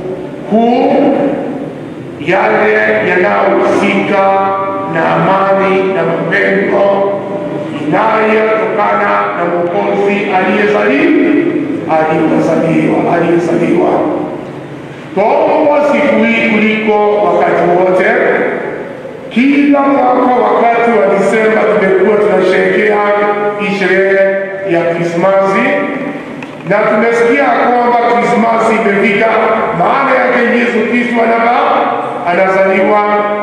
huu yale yanayohusika na amani na mapendo inayotokana na Mwokozi aliyezaliwa aliyezaliwa aliyezaliwa. Twaomba siku hii kuliko wakati wote. Kila mwaka wakati wa Disemba tumekuwa tunasherehekea hii sherehe ya Krismasi na tumesikia kwamba Krismasi imefika. Maana yake Yesu Kristo anaba anazaliwa,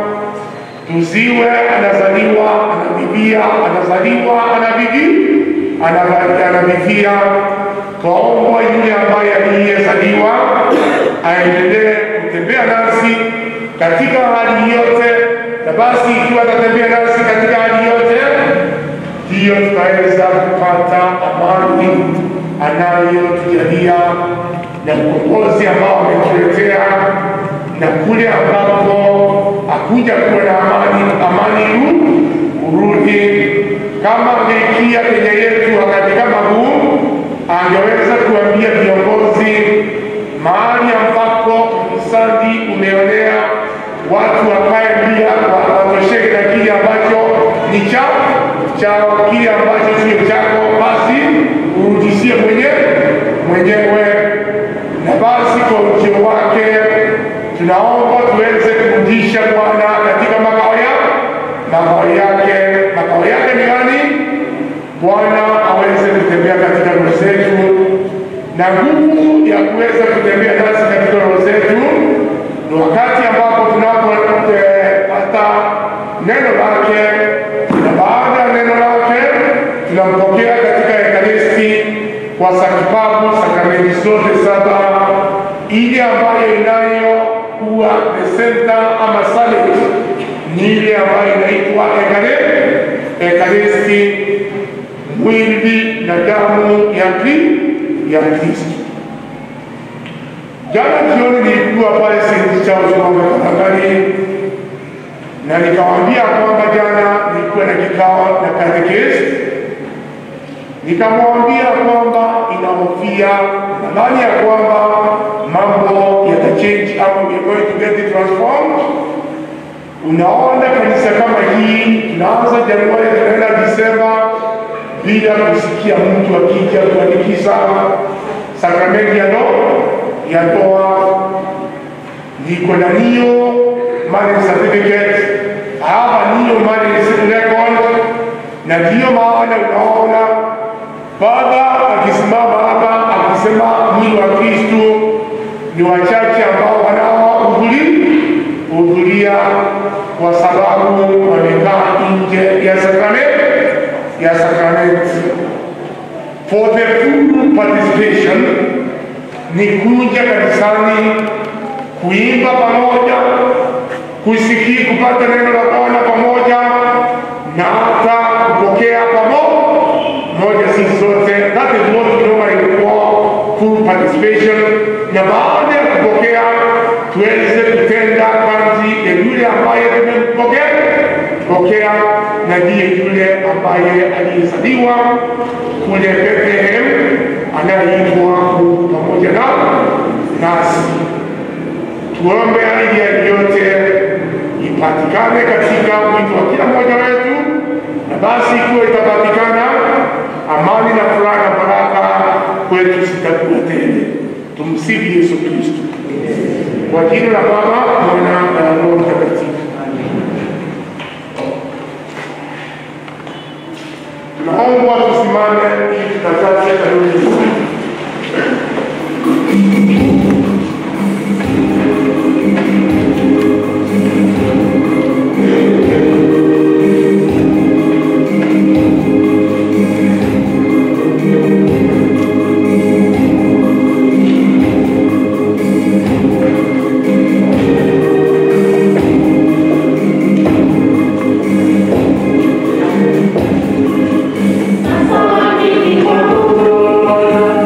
tuziwe anazaliwa, anabibia, anazaliwa, anabibi, anabibia. Twaomba yule ambaye aliyezaliwa aendelee kutembea nasi katika hali yote, na basi ikiwa atatembea nasi katika hali yote, ndiyo tutaweza kupata amani anayotujalia na ukombozi ambao ametuletea, na kule ambapo hakuja kuwa na amani, amani urudi. Kama angeikia Kenya yetu wakati kama huu, angeweza kuambia viongozi mahali ambapo ufisadi umeonea watu wakae bila watosheke na kile ambacho ni chao chao, kile ambacho sio chako, basi urudishie mwenyewe mwenyewe. Na basi kwa ujio wake tunaomba tuweze kurudisha Bwana katika makao yake, makao yake, makao yake ni gani? Bwana aweze kutembea katika roho zetu na nguvu ya kuweza kutembea nasi katika roho zetu ni wakati ambapo tunapopata neno lake, na baada ya neno lake tunampokea katika Ekaristi kwa sakipapu sakramenti zote saba, ile ambayo inayokuwa the center ama salet ni ile ambayo inaitwa Ekaristi, mwili na damu ya Kristo ya Kristo. Jana jioni nilikuwa pale St. Charles Mwanga Tafakari, na nikawaambia kwamba jana nilikuwa na kikao na katekesi, nikamwambia kwamba inahofia nadhani ya kwamba mambo yatachange ama we are going to get it transformed. Unaona kanisa kama hii tunaanza Januari tunaenda Disemba bila kusikia mtu akija kuandikisha sakramenti ya ndoa ya ndoa. Niko na hiyo marriage certificate, hapa ndiyo marriage record, na ndiyo maana unaona baba akisimama hapa akisema mwili wa Kristo ni wachache ambao wanaohudhuria kwa sababu wamekaa nje ya sakramenti ya sakramenti. For the full participation ni kuja kanisani, kuimba pamoja, kusikia, kupata neno la Bwana pamoja na hata kupokea pamoja sisi sote. That is what we normally call full participation. Na baada ya kupokea tuweze kutenda kazi ya yule ambaye tumempokea pokea, na ndiye yule ambaye aliyezaliwa kule Bethlehem anayeitwa Mungu pamoja na nasi. Tuombe hali ya yote ipatikane katika mwito wa kila mmoja wetu, na basi ikiwa itapatikana, amani na furaha na baraka kwetu zitakuwa tele. Tumsifu Yesu Kristo. Kwa jina la Baba, Mwana na Roho Mtakatifu. Tunaomba tusimame ili tutakaze kanuni. Asante kwa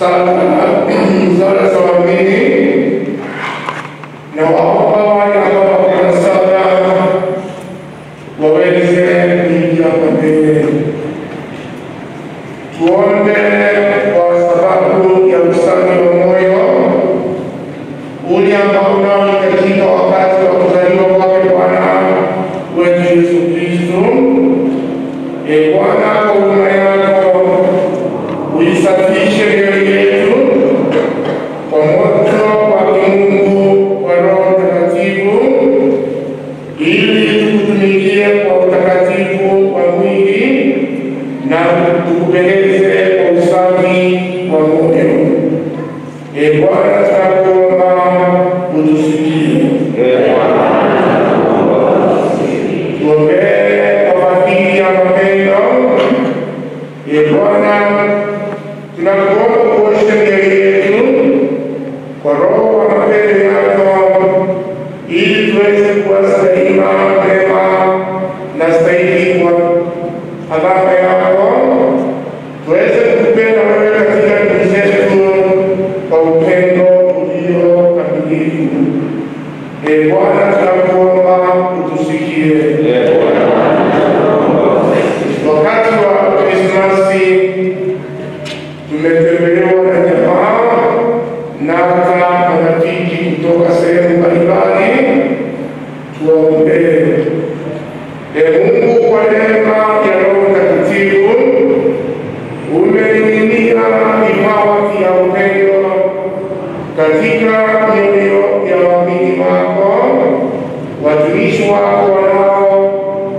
sala sala za waamini na waomba wale ambao wana sala waweze kuingia hapa mbele. Tuombe kwa sababu ya usafi wa moyo ule ambao unaohitajika wakati wa kuzaliwa kwake Bwana wetu Yesu Kristo. E Bwana, kwa huruma yako uisafishe mioyo yetu kwa moto wa kimungu wa Roho Mtakatifu ili tukutumikie kwa utakatifu wa mwili na tukupendeze kwa usafi wa moyo. E Bwana, tunakuomba utusikie. Tuombee kwa fadhili ya mapendo. E Bwana, tunakuomba kuosha mioyo yetu kwa roho wa mapendo yako ili tuweze kuwa salima mema na stahili kwa adhabu yako, tuweze kukupenda wewe katika ndugu zetu kwa upendo ulio kamilifu. E Bwana, tunakuomba utusikie. Wakati wa Krismasi tumetembelewa na jamaa na hata marafiki kutoka sehemu mbalimbali. Tuwaombee. E Mungu, kwa neema ya Roho Mtakatifu umeiminia vipawa vya upendo katika mioyo ya waamini wako, watumishi wako wanao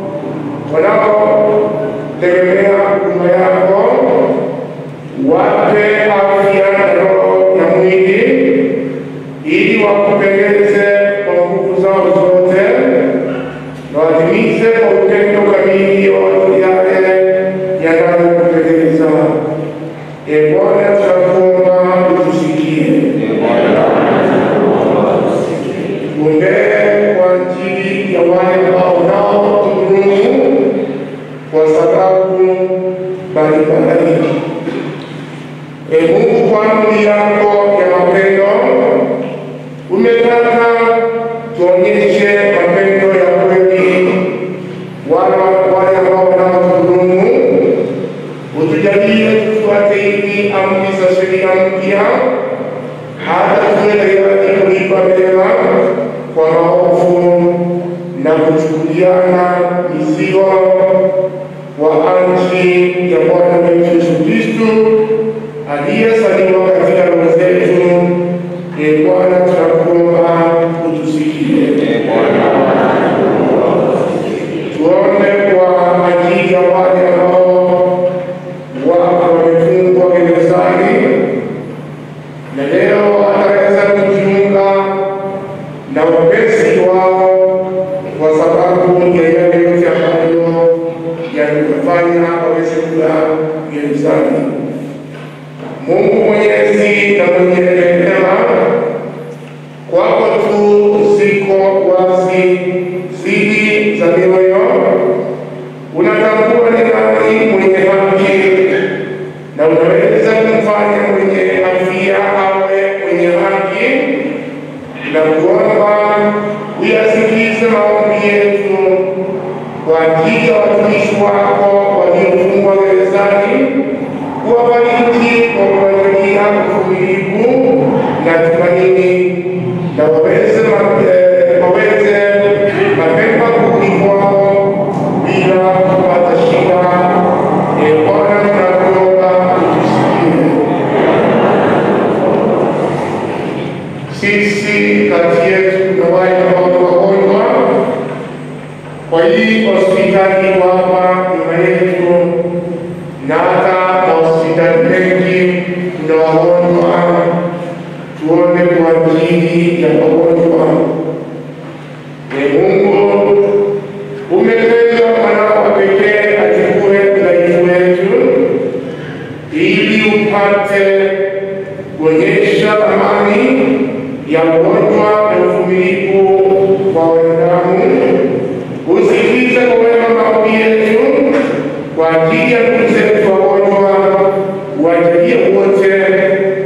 wanaotegemea huduma yako, wape afya na roho na mwili, ili wakupendeze kwa nguvu zao zote, na watimize kwa upendo kamili yote yale yanayokupendeza. E Bwana, tunakuomba utusikie. Tuombee kwa ajili ya wale ambao nao tudhulumu kwa sababu mbalimbali. E Mungu, kwa amri yako ya mapendo umetaka tuonyeshe mapendo ya kweli wale wale ambao wanaotudhulumu. Utujalie tufuate hivi amri za sheria mpya hata tuwe tayari kulipa mema kwa maovu na kuchukuliana mizigo wa ajili ya Bwana wetu Yesu Kristo aliyezaliwa katika roho zetu. E Bwana, tunakuomba utusikie. Tuombe kwa ajili ya wale ambao wako wamefungwa gerezani na leo ataweza kujiunga na wapesi wao kwa sababu ya yale yote ambayo yalikufanya waweze kuwa gerezani. Mungu Mwenyezi na mwenye rehema, kwako tu ziko wazi siri za mioyo, unatambua ni nani mwenye haki na unaweza kumfanya mwenye afya awe mwenye haki na kuomba uyasikize maombi yetu kwa ajili ya watumishi wako waliofungwa gerezani, kuwabariki kwa kuwajalia uvumilivu na tumaini, na waweze ma- eh, waweze mapema kurudi kwao bila kupata shida. E Bwana, tunakuomba utusikie. Sisi kati yetu na wale ambao ni wagonjwa kwa hii hospitali hapa nyuma yetu na hata mahospitali mengi kuna wagonjwa, tuombe kwa ajili ya wagonjwa. E Mungu, umependa mwanao wa pekee achukue udhaifu wetu ili upate kuonyesha thamani ya ugonjwa na uvumilivu kwa wanadamu. Usikize kwa wema maombi yetu kwa ajili ya ndugu zetu wagonjwa, wajalie wote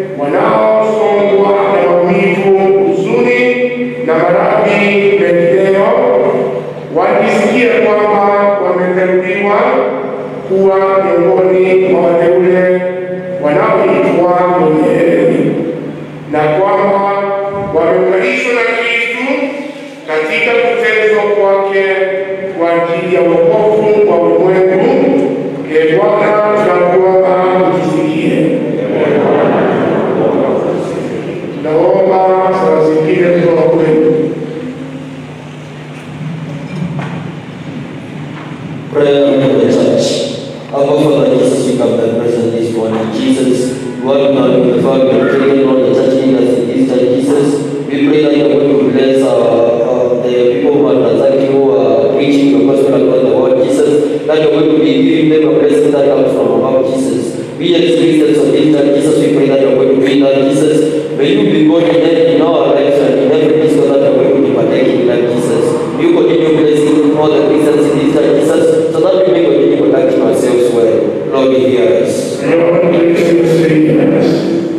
us from about Jesus. We as Christians of this Lord Jesus, we pray that you're going to be Lord Jesus. May you be God in every- in our lives and in every disco that you're going to be partaking, Lord Jesus. May you continue blessing all the Christians in this Lord Jesus, so that we may continue conducting ourselves well. Lord, hear us. Lord, please say yes.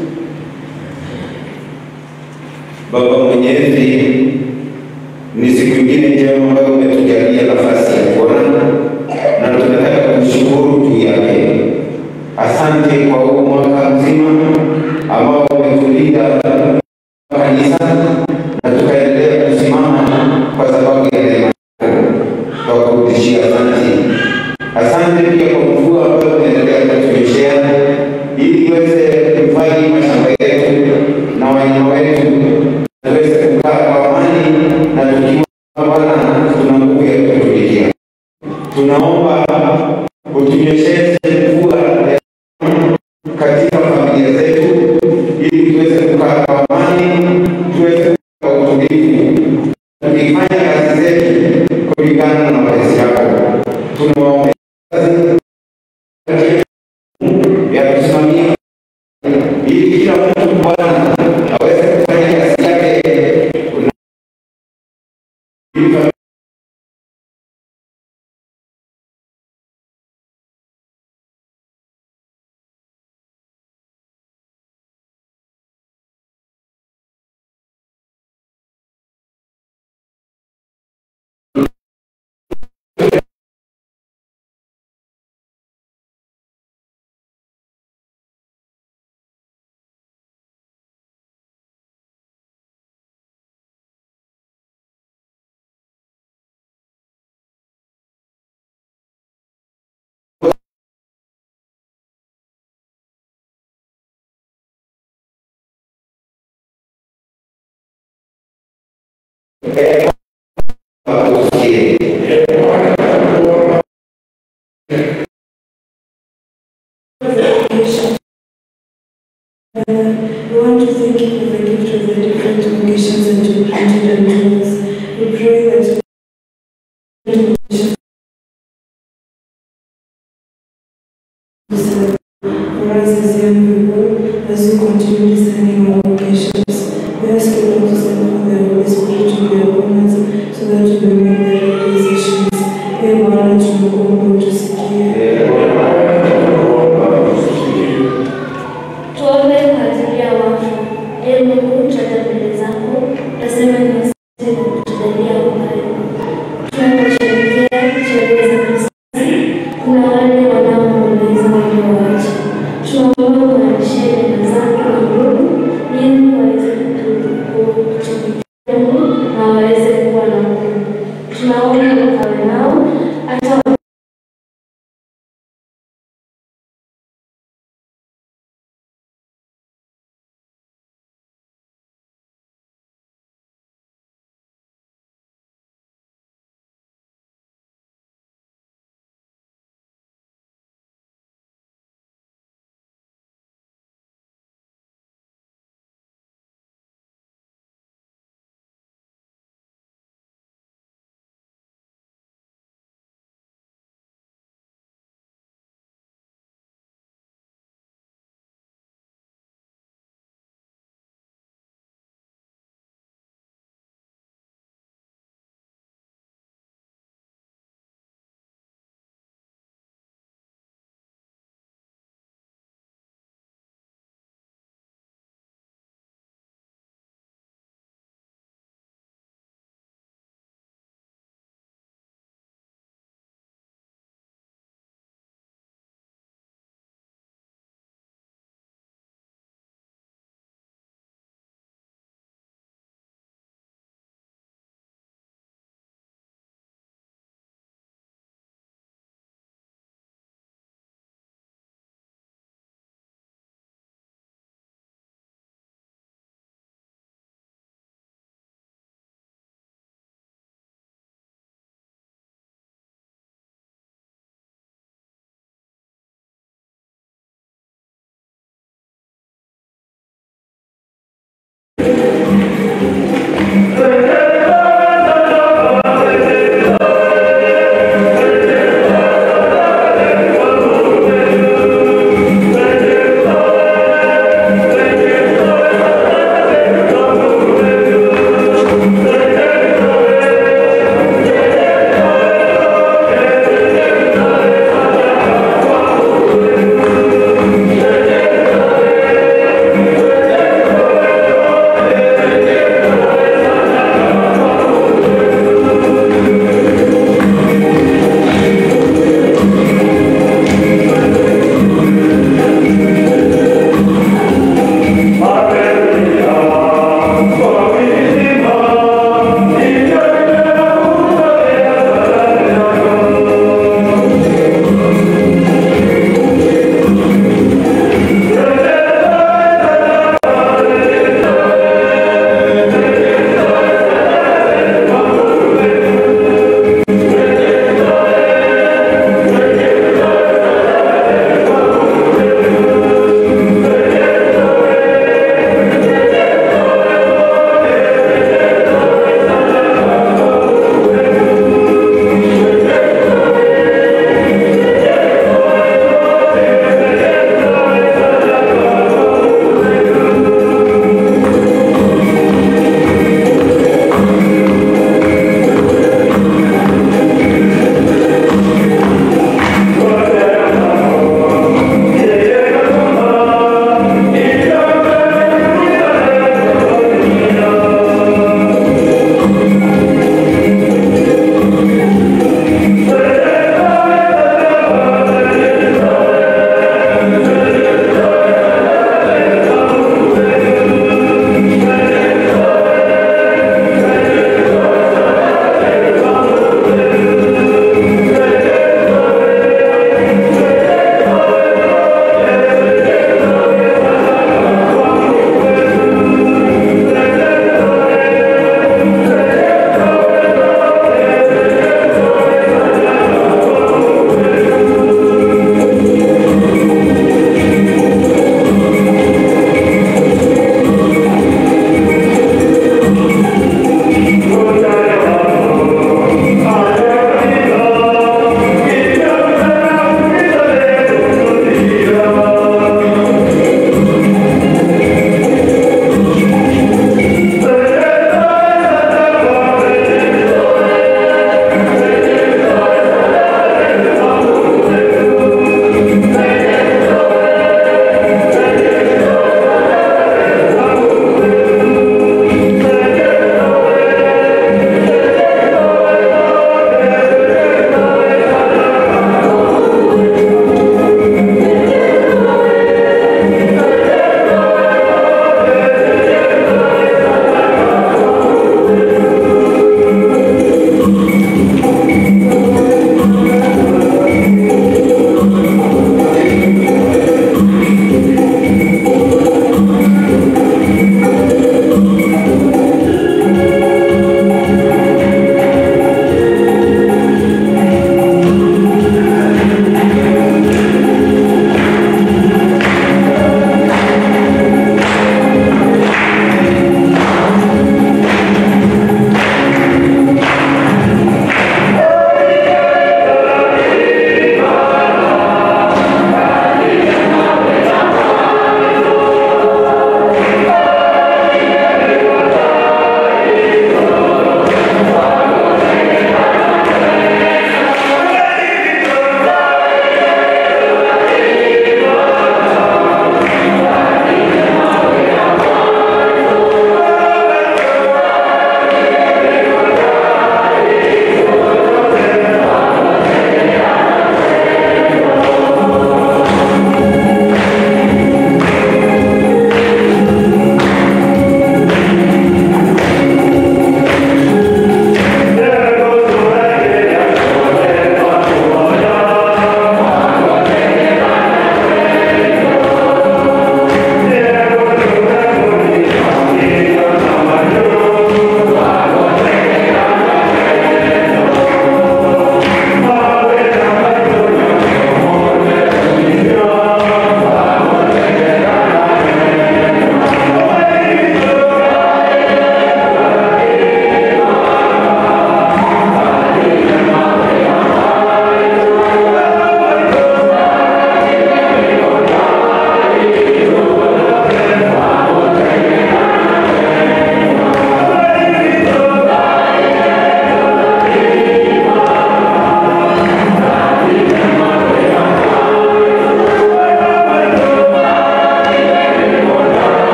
Baba Mwenyezi, ni siku ingine njema ambayo umetujalia nafasi ya kuona na tunataka kushukuru juu yake. Asante kwa huu mwaka mzima ambao umetulinda kanisa na tukaendelea kusimama kwa sababu ya neema yako. Twakurudishia asante. Asante pia kwa mvua ambayo unaendelea kutunyeshea ili iweze kuhifadhi mashamba yetu na wanyama wetu tuweze kukaa kwa amani na tukiwa Bwana tuna nguvu ya kutumikia. Tunaomba utunyeshee mvua ya katika familia zetu ili tuweze kukaa kwa amani, tuweze kukaa kwa utulivu, tukifanya kazi zetu kulingana na mapenzi yako. Tunawaombea ya kusimamia ili kila mtu Bwana aweze kufanya kazi yake ili tusikie. We want to thank you for the gift of the different vocations that you granted unto us. We pray that for us as young people, as we continue discerning our vocations, we ask you Lord to send for the Holy Spirit to be upon us, so that we may make the right decisions. Ee Bwana, tunakuomba utusikie. Tuombe kwa ajili ya wafu. Ee Mungu, twaja mbele zako, tasema ni asante kwa kutujalia uhai. Tunaposherehekea sherehe za Krismasi, kuna wale wanaoomboleza waliowacha. Tunaomba uwaishie neema zako na nguvu, ili waweze kutumikia Mungu na waweze kuwa na Mungu. Tunaomba ukawe nao hata Thank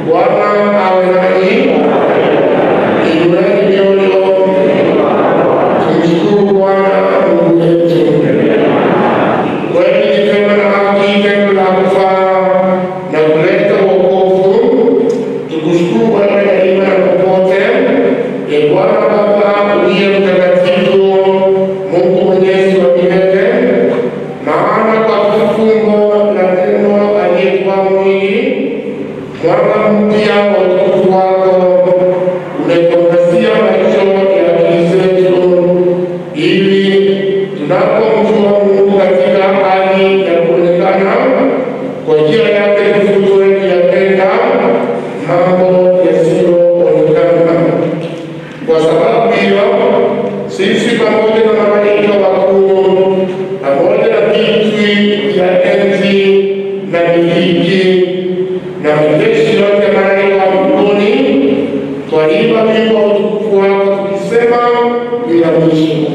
Bwana awe nanyi. Inueni mioyo. Tumshukuru Bwana Mungu wetu. Kweli ni pema na haki, tendo la kufaa na kuleta wokovu. Tukushukuru wewe daima na popote. Ee Bwana Baba uliye mtakatifu, Mungu mwenyezi wa milele, maana kwa fumbo la neno aliyekuwa mwili mwanga mpya wa utukufu wako unaituangazia macho ya akili zetu, ili tunapomjua Mungu katika hali ya kuonekana kwa njia yake tufutwe kuyatenda mambo yasiyoonekana. Kwa sababu hiyo, sisi pamoja na malaika wakuu pamoja na viti vya enzi na miliki na majeshi yote ya malaika wa mbinguni twaimba wimbo wa utukufu wako tukisema bila mwisho.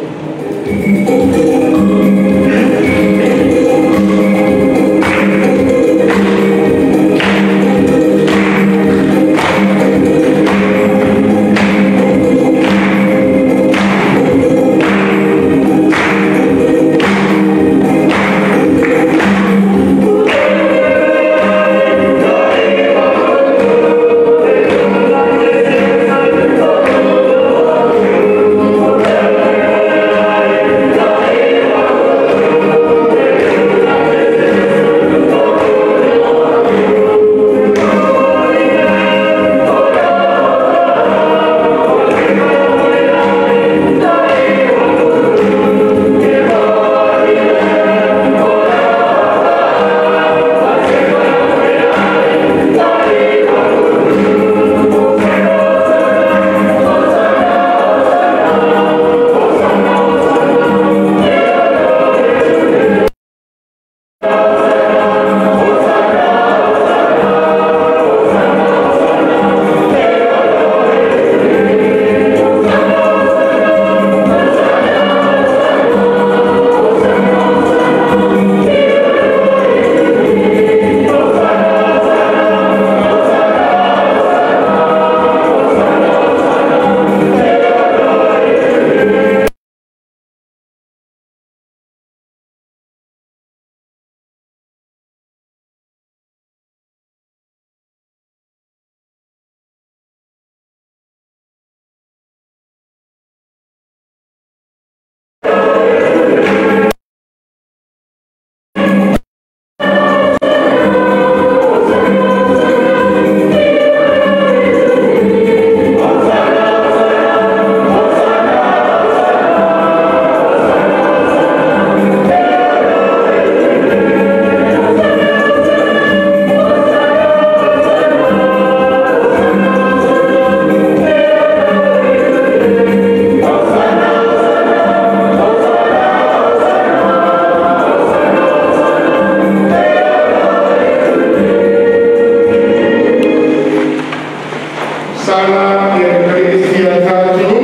Sala ya Ekaristi ya tatu.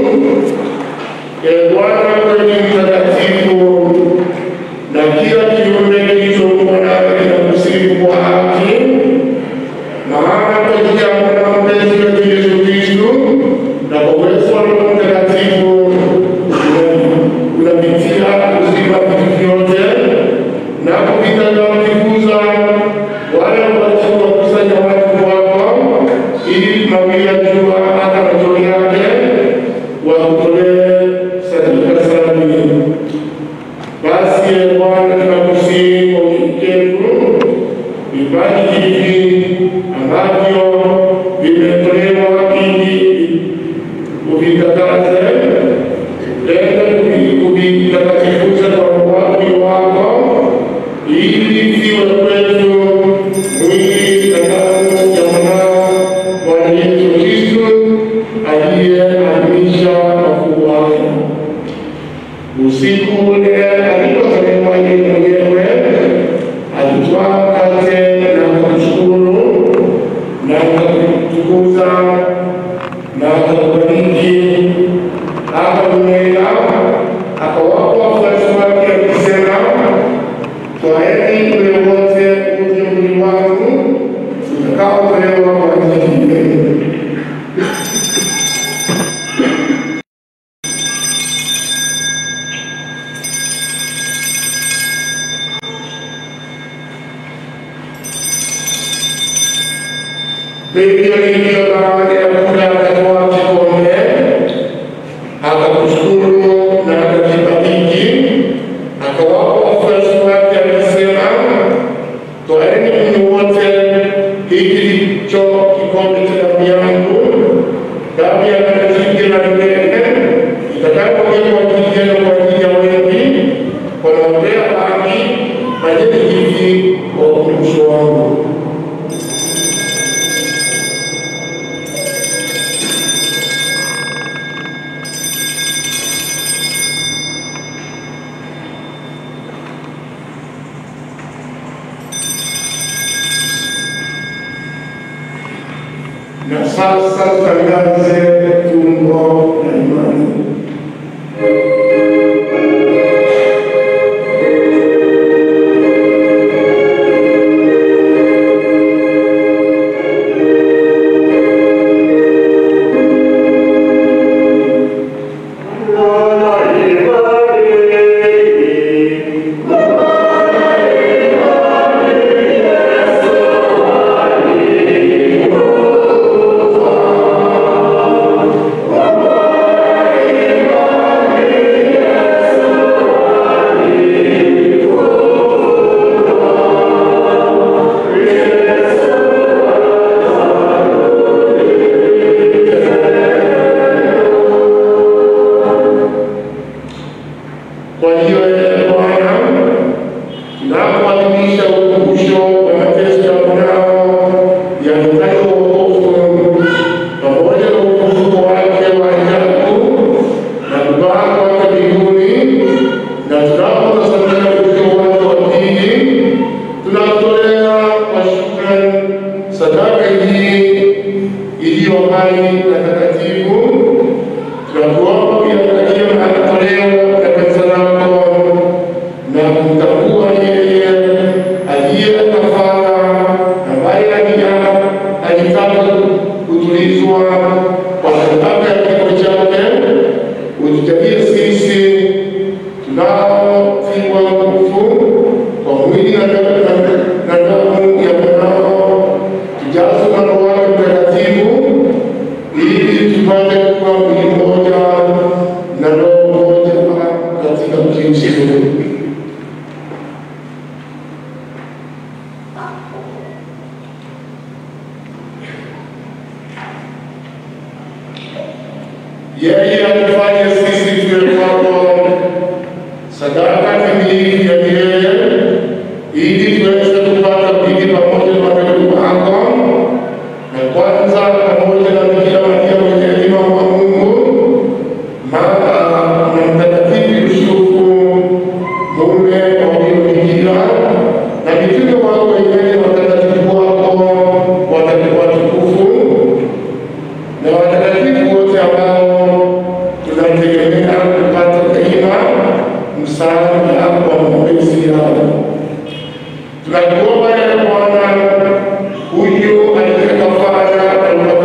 Ee Bwana kweli mtakatifu, na kila kiumbe kilichoumbwa nawe kinakusifu kwa haki, maana kwa njia ya mwana mpenzi wetu Yesu Kristo na kwa uwezo wa Roho Mtakatifu unapitia uzima vitu vyote na kupita kujifunza wale wakusanya watu wako ili mawili ya jua hata macho yake wakutolee sadaka safi. Basi Ee Bwana, tunakusihi kwa unyenyekevu vipaji hivi ambavyo vimetolewa ili uvitakase, tena kuvitakatifuza kwa mwili wako ili viwe kwetu mwili na damu ya mwanao Bwana Yesu Kristo aliyeadhimisha makuu wake. Usiku ule alipotolewa yeye mwenyewe, alitwaa mkate na kumshukuru na kumtukuza na akakubariki, akaumega, akawapa wafuasi wake akisema, twaeni mle wote mnywe mwili wangu utakaotolewa yametolewa kwa ajili yenu. Biblia iliyo baada ya kula akatoa kikombe, akakushukuru na akakibariki, akawapa wafuasi wake akisema, twaeni mnywe wote, hiki ndicho kikombe cha damu yangu, damu ya agano jipya na milele, itakayomwagwa kwa ajili yenu kwa ajili ya wengi, kwa maombea dhambi, fanyeni hivi kwa ukumbusho wangu. Na sasa tutangaze kiungo na imani. Kwa hiyo ee Bwana, tunapoadhimisha ukumbusho wa mateso ya mwanao yaletayo wokovu pamoja na ufufuko wake wa ajabu na kupaa kwake mbinguni, na tunapotazamia ujio wake wa pili, tunakutolea kwa shukrani sadaka hii iliyo hai na takatifu tunakuomba uyaangalie matoleo ya kanisa lako na kumtambua yeye aliye kafara ambaye alia alitaka kutulizwa kwa sadaka ya kifo chake, utujalie sisi tunaotiwa nguvu kwa mwili na damu na damu ya mwanao, tujazwe na Roho wake Mtakatifu ili tupate kuwa mwili mmoja na roho moja katika Kristo. Yeye atufanye sisi tuwe kwako sadaka kamilifu ya milele, ili tuweze kupata bidii pamoja na watoto wako na kwanza pamoja na Bikira Maria mwenye hekima wa Mungu, mama na mtakatifu Yusufu, mume wa huyo bikira, na mitume wako wenyewe watakatifu wako watakuwa watukufu, na watakatifu wote ambao tunategemea kupata daima msaada wa maombezi yao. Tunakuomba ya Bwana, huyu aliye kafara na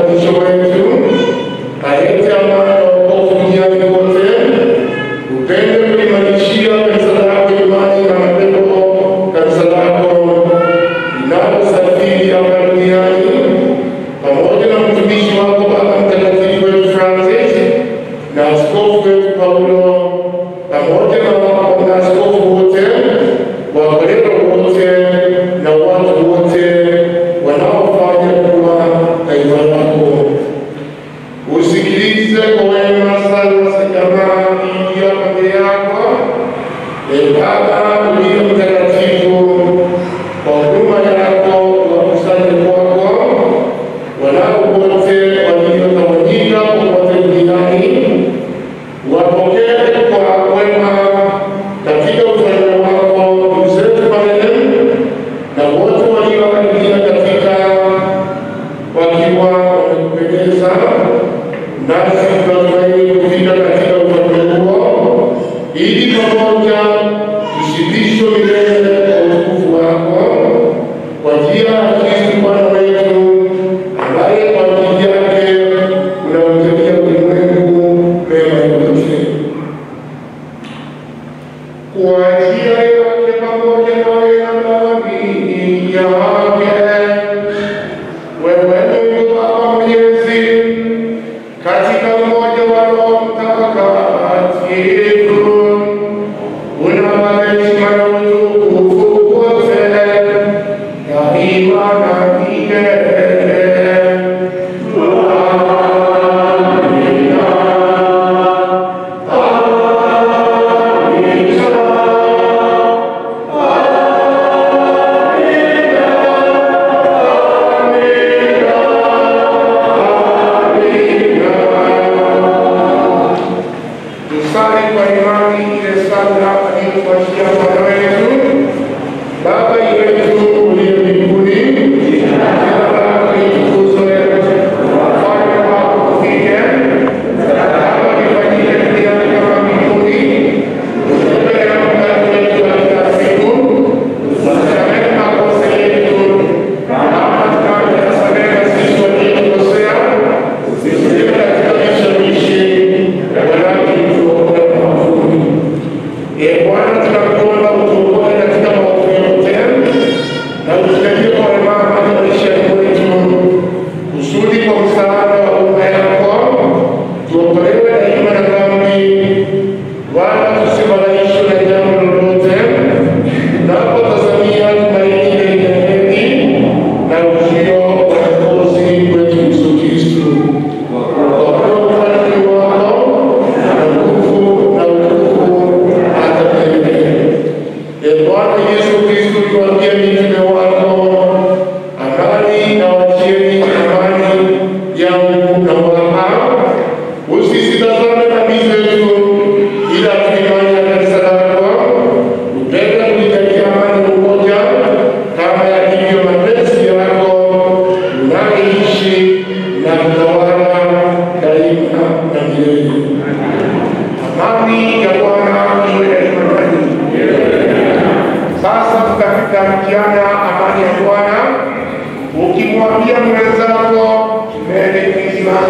na kutawala daima na milele. Amani ya Bwana iwe daima nanyi. Sasa tutafika mkiana amani ya Bwana, ukimwambia mwenzako Merry Christmas.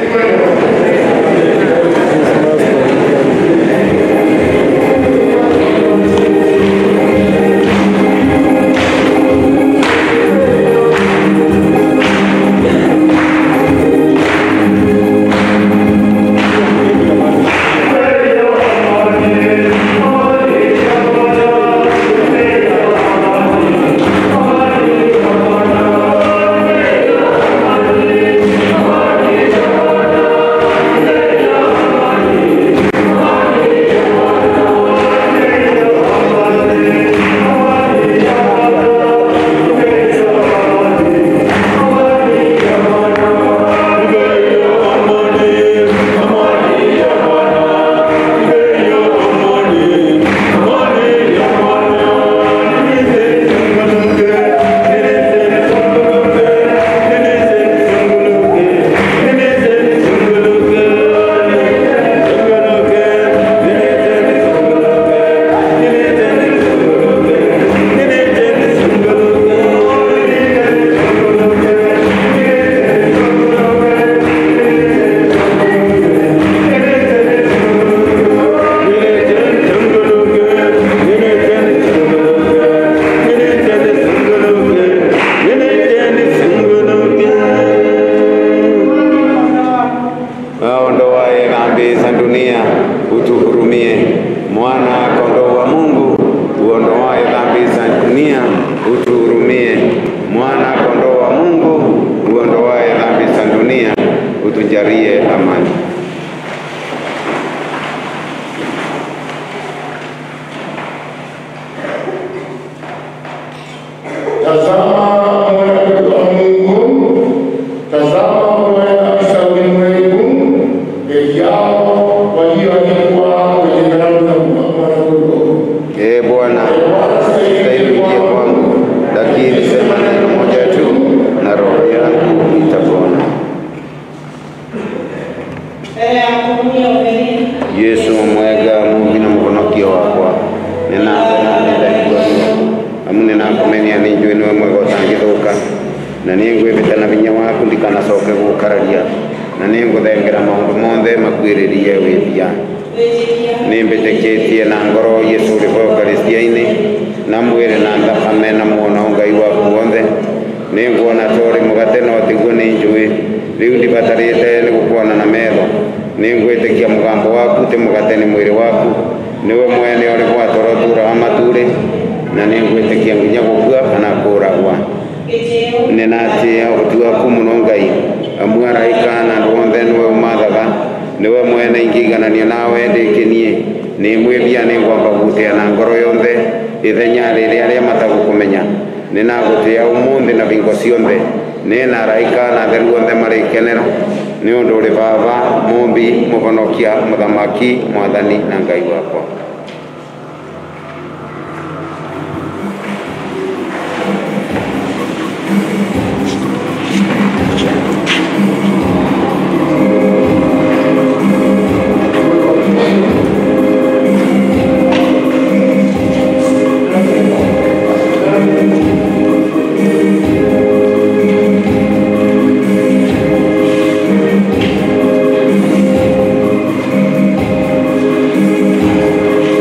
Aondoaye dhambi za dunia utuhurumie. Mwana kondoo wa Mungu uondoaye dhambi za dunia utuhurumie. Mwana kondoo wa Mungu uondoaye dhambi za dunia utujalie amani. Tazama mwana wa Mungu, tazama mwana kabisa ulimwengu, heri yao walioandikwa kwenye kalamu za mwana-kondoo. Ee Bwana, stahili uje kwangu, lakini sema neno moja tu na roho yangu itapona. Yesu mwega Mungu na mvunokio wakwa ninambe nani ndaigua amu ninakumenya ninjui niwe mwega utangithuka na ningwivite na vinya waku ndikanacoke gukararia na ninguthengera maundu mothe makwiririe withia nimbitikitie na ngoro Yesu uri eukaristia-ini na mwiri na thakame na muono ngai waku wothe ninguona tori mugate no tiguo ni njui riu ndibatarite ni gukuona na metho ningwitikia mugambo waku ti mugate ni mwiri waku niwe mwene uri gwatoro turaga maturi na ningwitikia nginya gukua kana kuragwa ninatia utu waku muno ngai amu araika na andu othe niwe umathaga niwe mwene ingigananio nawe ndikinie ni mwithia ni ngwamba gutia na ngoro yonthe ithenya riria aria matagukumenya ninagutia umuthi na vingo cionthe ni na araika na atheru othe mari ikenero ni undu uri baba mumbi muhonokia muthamaki mwathani na ngai wakwa Tazama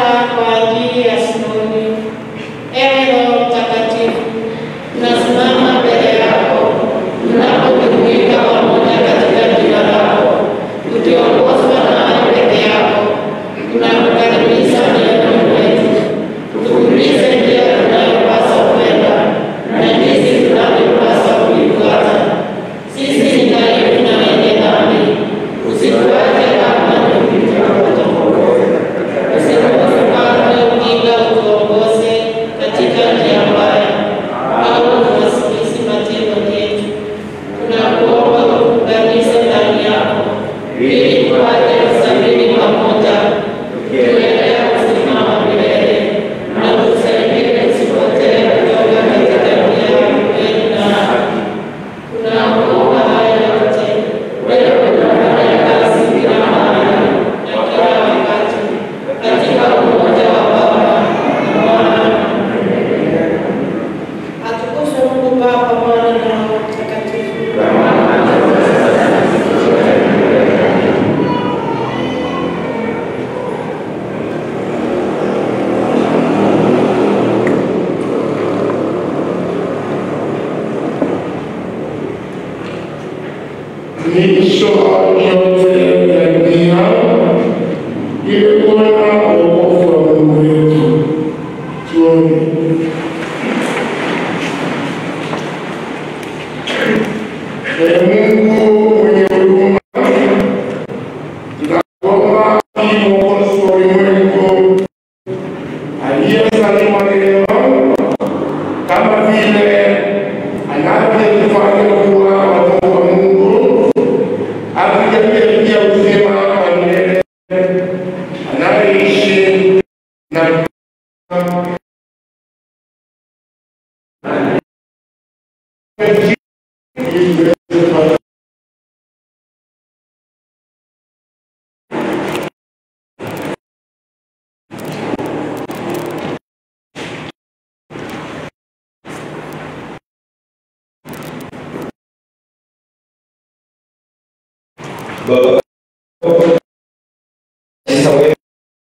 sala kwa ajili ya Simoni. Ewe Roho Mtakatifu, tunasimama mbele yako tunapojumuika pamoja katika jina lako, tukiongozwa na peke yako. Tunakukaribisha mioyoni mwetu, tufundishe njia tunayopaswa kwenda na jinsi tunavyopaswa kuifuata. Sisi ni dhaifu na wenye dhambi, usituache kama tulivyokuongoza. Usituache ujinga utuongoze katika njia mbaya, au uwasikisi matendo yetu. Tunakuomba utuunganishe ndani yako, ili tupate kusafiri pamoja, tukielekea uzima wa milele, na utusaidie tusipotee kutoka katika njia ya kweli na haki. Tunakuomba haya yote, wewe unafanya kazi kila mahali na kila wakati, katika umoja wa Baba na Mwana na Roho Mtakatifu. Atukuzwe Mungu Baba, Mwana na Roho Mtakatifu. Miisho yote ya dunia ili kuona wokovu wa Mungu wetu. Tuombe. Ee Mungu mwenye huruma, tunakuomba ili Mwokozi wa ulimwengu aliyezaliwa leo kama vile anavyotufanya kuwa watoto wa Mungu atujalie pia uzima wa milele anayeishi na Baba, sasa wewe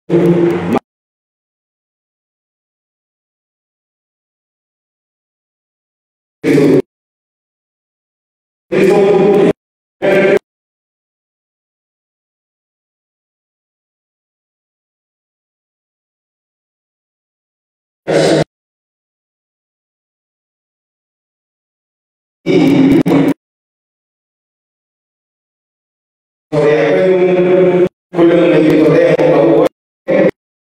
Tolea kwenu kule mmejitolea mwaka huu wote.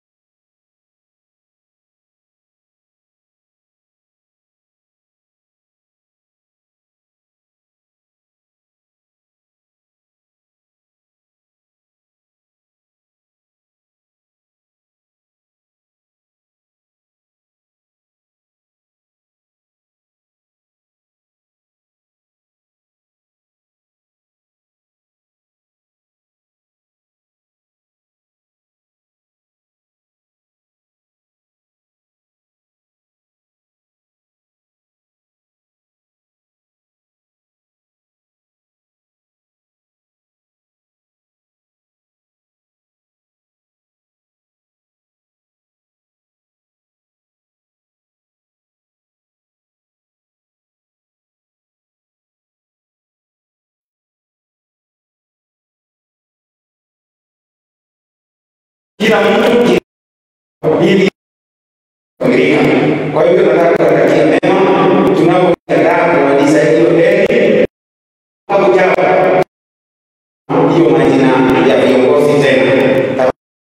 Kila mtu ili familia. Kwa hivyo nataka kuwatakia mema tunapojiandaa kumaliza hiyo deni mwaka ujao, hiyo majina ya viongozi tena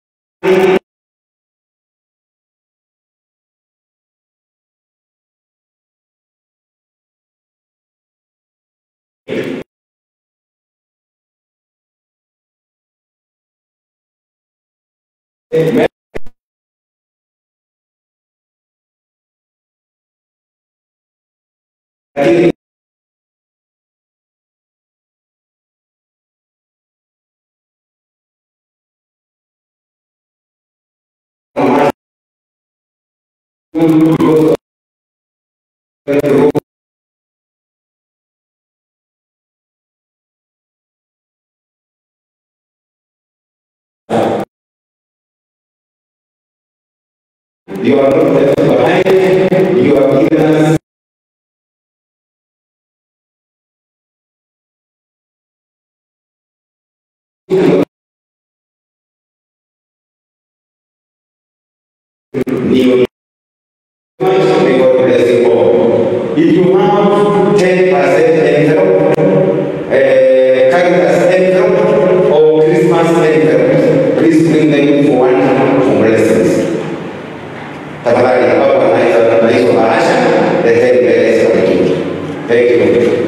Amen. Lakini You are not left behind. You are given us Neo. May God bless you all. If you have 10% envelope, uh, Caritas envelope, or Christmas envelope, please bring them for one for blessings. Tafadhali ambapo anaweza na hizo bahasha, leteni mbele za wengine. Thank you.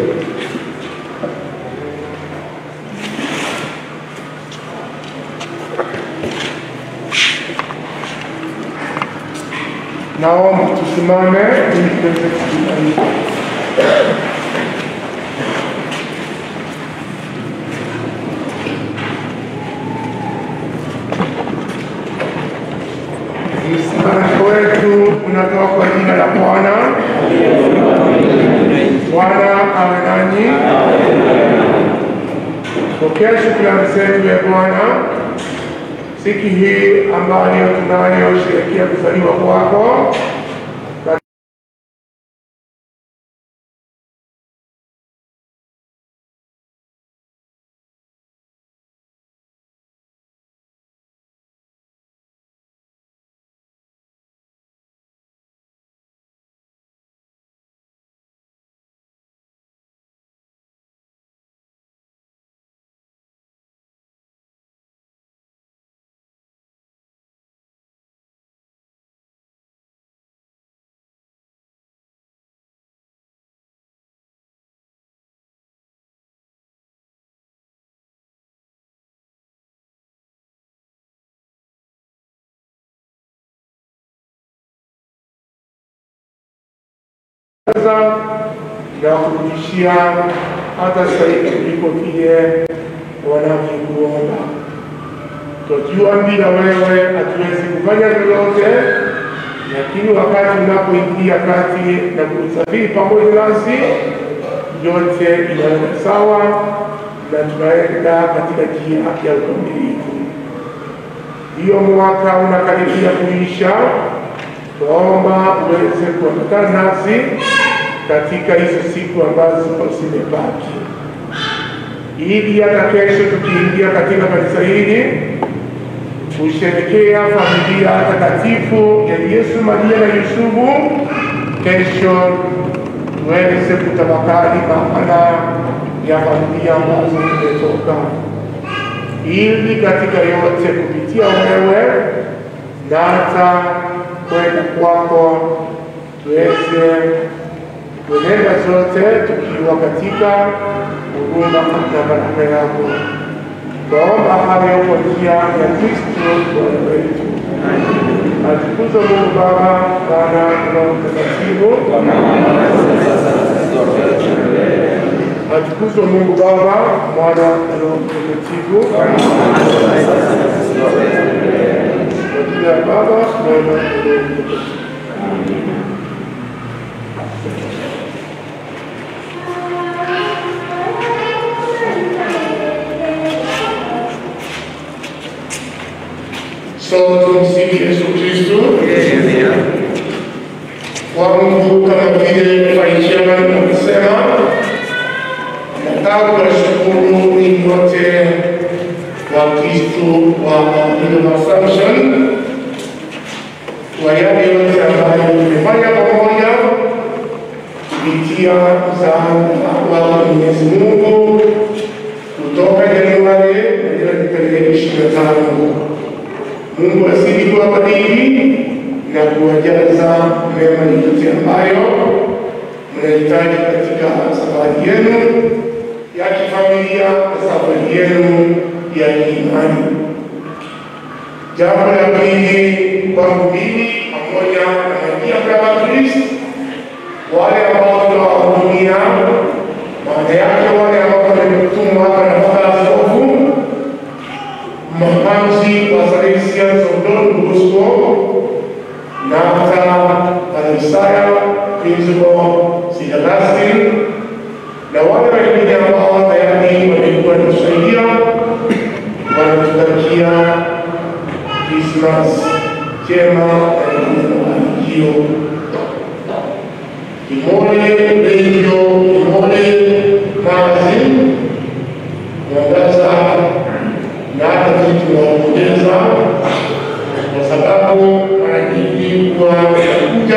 Naomba tusimame ili tuweze kusimamisha. Msimamo wetu unatoka kwa jina la Bwana. Bwana awe nanyi. Pokea shukrani zetu ya Bwana siku hii ambayo tunayosherehekea kuzaliwa kwako sasa na kurudishia hata zaidi kuliko vile wanavyokuomba. Twajua bila wewe hatuwezi kufanya lolote, lakini wakati unapoingia kati na kusafiri pamoja nasi, yote inaenda sawa na tunaenda katika njia ya ukamilifu. Hiyo mwaka unakaribia kuisha, twaomba uweze kuambatana nasi katika hizo siku ambazo zimebaki, ili hata kesho tukiingia katika kanisa hili kusherekea familia takatifu ya Yesu, Maria na Yusufu, kesho tuweze kutafakari maana ya familia ambazo tumetoka, ili katika yote kupitia wewe na hata kwenda kwako tuweze kuenenda zote tukiwa katika huduma na baraka yako. Twaomba hayo kwa njia ya Kristo Bwana wetu. Atukuzwe Mungu Baba, Mwana na Roho Mtakatifu. Atukuzwe Mungu Baba, Mwana na Roho Mtakatifu. Kwa jina la Baba, Mwana na Roho Mtakatifu. Sote tumsifu Yesu Kristo. Kwa Mungu kama vile Farichema amesema, nataka kuwashukuru ninyi wote wa Kristo wa Freedom Assumption kwa yale yote ambayo tumefanya pamoja kupitia msaada wa Mwenyezi Mungu kutoka Januari hadi ishirini na tano. Mungu azidi kuwabariki na kuwajaza mema yote ambayo mnahitaji katika safari yenu ya kifamilia na safari yenu ya kiimani. Jambo la pili kwangu mimi pamoja na majia kama Kristo, wale ambao tunawahudumia, maana yake wale ambao wametumwa hapa na baba askofu mapamzi wa Salesian Don Bosco na hata Isaya Principal St. Augustine na wale wengine ambao tayari wamekuwa tusaidia wanatutakia Christmas njema na mafanikio. Kimole Radio, Kimole Magazine, mwangaza na hata sisi tunawapongeza kwa sababu mara nyingi huwa wanakuja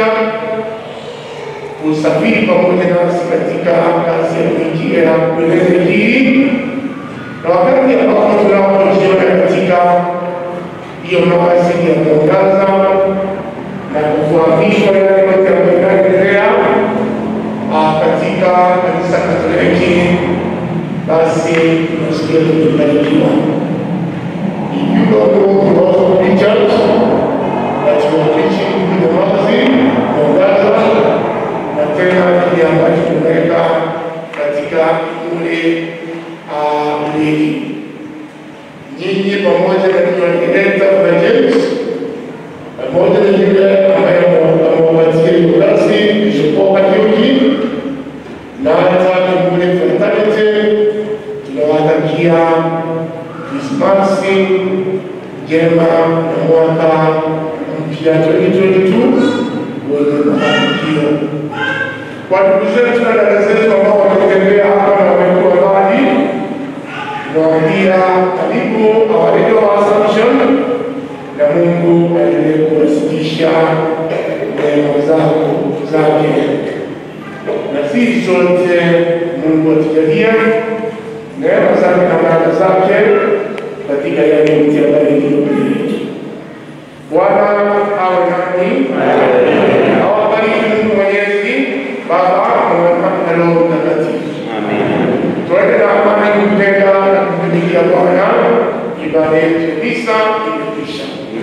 kusafiri pamoja nasi katika kazi ya kuingia kueleza Injili, na wakati ambapo tunapojiona katika hiyo nafasi ya kuangaza na kufahamishwa yale yote ambayo yanaendelea ah, katika kanisa Katoliki, basi tunasikia tumebarikiwa. If you don't know the also preachers that you are preaching in the magazine, mwangaza na tena kile ambacho tumeweka katika ule uleki nyinyi pamoja na kiwanileta na James pamoja na yule ambaye amewapatia hiyo kazi Bishop Kariuki na hata Kimule Fraternity tunawatakia Krismasi njema na mwaka mpya 2022 wenye mafanikio. Kwa ndugu zetu na dada zetu ambao wametembea hapa na wamekuwa mbali, tunawaambia karibu our Radio Assumption, na Mungu aendelee kuwasikisha neema zako zake, na sisi sote Mungu atujalie neema zake na baraka zake katika yale yote ambayo iliyo mbele yetu. Bwana awe nani, awabariki Mungu Mwenyezi, Baba, Mwana na Roho Mtakatifu. Tuende na amani, kupenda na kumtumikia Bwana. Ibada yetu ya misa imekwisha.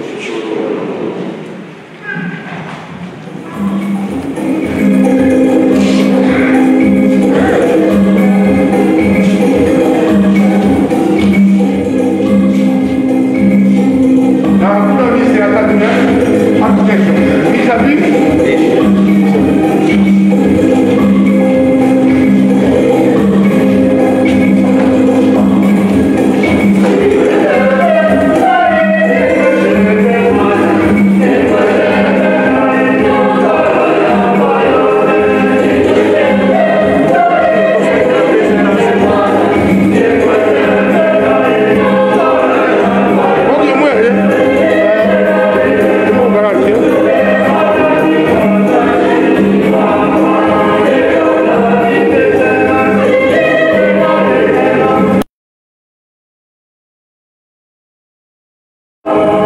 Na hakuna misa ya tatu na hapo kesho. Misa vipi? Mungu mwele. Mungu anatia. Thank